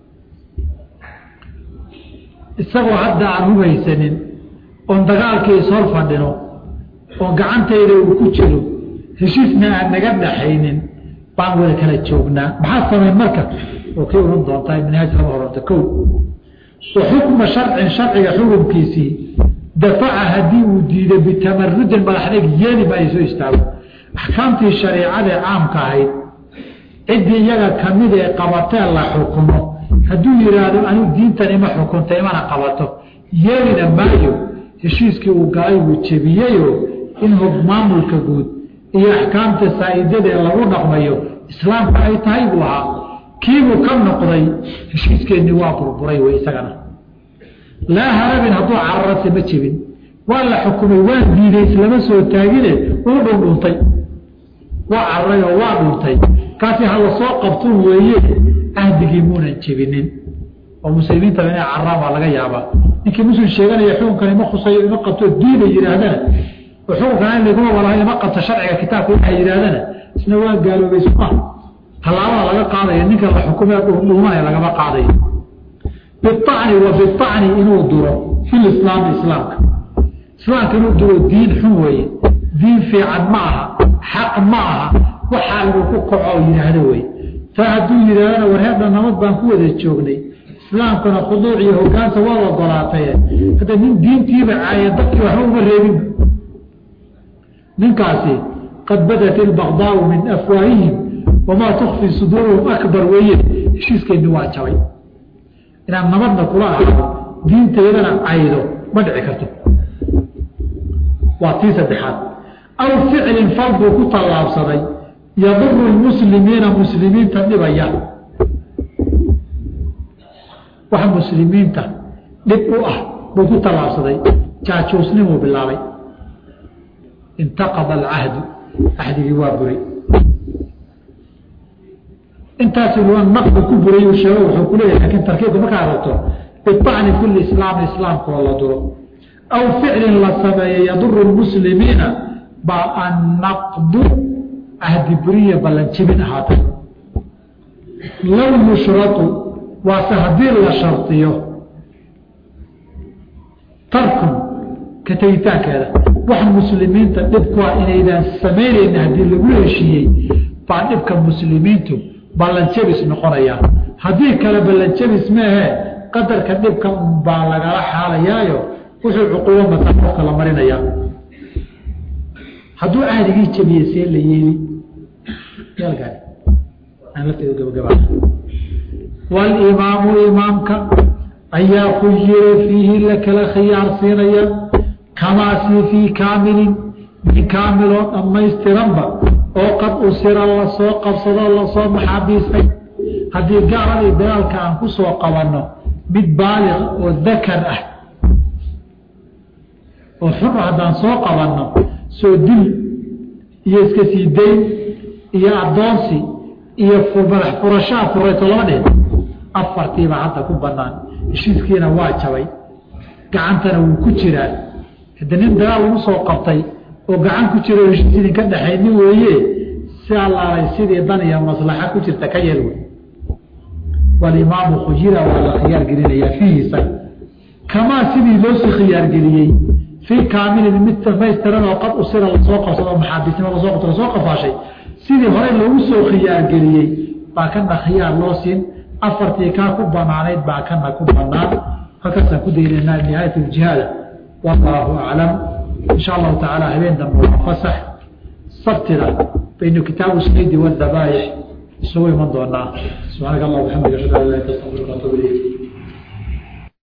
isagoo hadda aan hubaysanin oon dagaalkii ishor fadhino oo gacantayda uu ku jiro heshiisna aan naga dhaxaynin baan wada kala joognaa maxaa samayn marka oo kii ohan doontaa minhaaj lama horanta ko wa xukma sharcin sharciga xukunkiisii dafaca haddii uu diido bitamarudin madaxdeg yeeli maayo soo istaago axkaamtii shariicadee caamka ahayd ciddii iyaga kamid ee qabatee la xukumo hadduu yidhaahdo anigu diintan ima xukunta imana qabato yeelina maayo heshiiskii uu galay wuu jebiyeyo in maamulka guud iyo axkaamta saa'idadee lagu dhaqmayo islaamka ay tahay buu ahaa kiibuu ka noqday heshiiskeenii waa burburay wey isagana laa harabin hadduu cararase ma jebin waa la xukumay waa diiday islama soo taagine uu dhundhuntay waa cararay oo waa dhuntay kaasi hala soo qabtun weeye cahdigii muunan jebinin oo muslimiintaba inay caraan waa laga yaabaa ninkii muslim sheeganaya xukunkan ima khusayo ima qabto diina yihaahdana oo xukunkan in laguma walaha ima qabto sharciga kitaabka waxa yidhahdana isna waa gaaloobay suma tallaabada laga qaadaya ninka la xukumee dhuumanaya lagama qaadayo biacni wa biacni inuu duro fi lislaami islaamka islaamka inuu duro diin xun weeye diin fiican ma aha xaq ma aha waxaa inuu ku kaco oo yidhaahdo wey taa hadduu yidhahdana warheedha nabad baan ku wada joognay islaamkana khuduuc iyo hogaanta waad ogolaataye hadda nin diintiiba caaya dadkii waxba uma reebin ninkaasi qad badat ilbaqdaau min afwaahihim wamaa tukfi suduuruhum akbar weeye heshiiskeenni waa jabay inaad nabadna kula ahdo diinteedana caydo ma dhici karto waa tii saddexaad aw ficlin fal buu ku tallaabsaday yaduru lmuslimiina muslimiinta dhibaya wax muslimiinta dhib u ah buu ku tallaabsaday jaajuusnimuu bilaabay intaqada alcahdu cahdigii waa buray intaas naqdu ku buray uu sheego wuxuu ku leeyahay lakin tarkiibka markaa aragto biacni kuli islaami islaamka oo la duro aw ficlin la sameeye yaduru lmuslimiina ba annaqdu ahdi buriya ballanjibin ahaatay low yushratu waase haddii la shardiyo tarkun ka tegitaankeeda wax muslimiinta dhibkua inaydaan samaynayna haddii lagu heshiiyey baa dhibka muslimiintu ballanjabis noqonaya haddii kale ballanjabis meehe qadarka dhibka unbaa lagala xaalayaayo wuxuu cuquubo mata qofka la marinaya hadduu cahdigii jabiye see la yeeli walimaamu imaamka ayaa khuyira fiihi la kala khiyaar siinaya kamaasi fii kaamilin min kaamiloo dhammaystiranba oo qad usira lasoo qabsadoo lasoo maxaabiistay haddii gaaladii dagaalka aan ku soo qabanno mid baaliq oo dakar ah oo xur haddaan soo qabanno soo dil iyo iska sii dayn iyo addoonsi iyo madax furashaa furayso lama dhihin afartiiba hadda ku banaan heshiiskiina waa jabay gacantana wuu ku jiraa hadda nin dagaal lagu soo qabtay oo gacan ku jira oo heshiis idinka dhexayni weeye si allaalay sidii dan iyo maslaxa ku jirta ka yeel wey walimaamu khujira waa la khiyaar gelinayaa fiihi isaga kamaa sidii loosii khiyaargeliyey fii kaamilin mid dhamaystiran oo qad usira lasoo qabsado maxaabiisnimo lasoo qabto lasoo qafaashay sidii horey loogu soo khiyaargeliyey baa kana khiyaar loo siin afartii kaa ku banaanayd baa kana ku banaan halkaasaan ku daynaynaa nihaayat ljihaada wallaahu aclam insha allahu tacaala habeen dambe waa fasax sabtida baynu kitaabu saydi wadabaaix isugu iman doonaa subxaanaka allah waxamdika ashhadu an laa ilaha illa anta astaghfiruka wa atuubu ilayk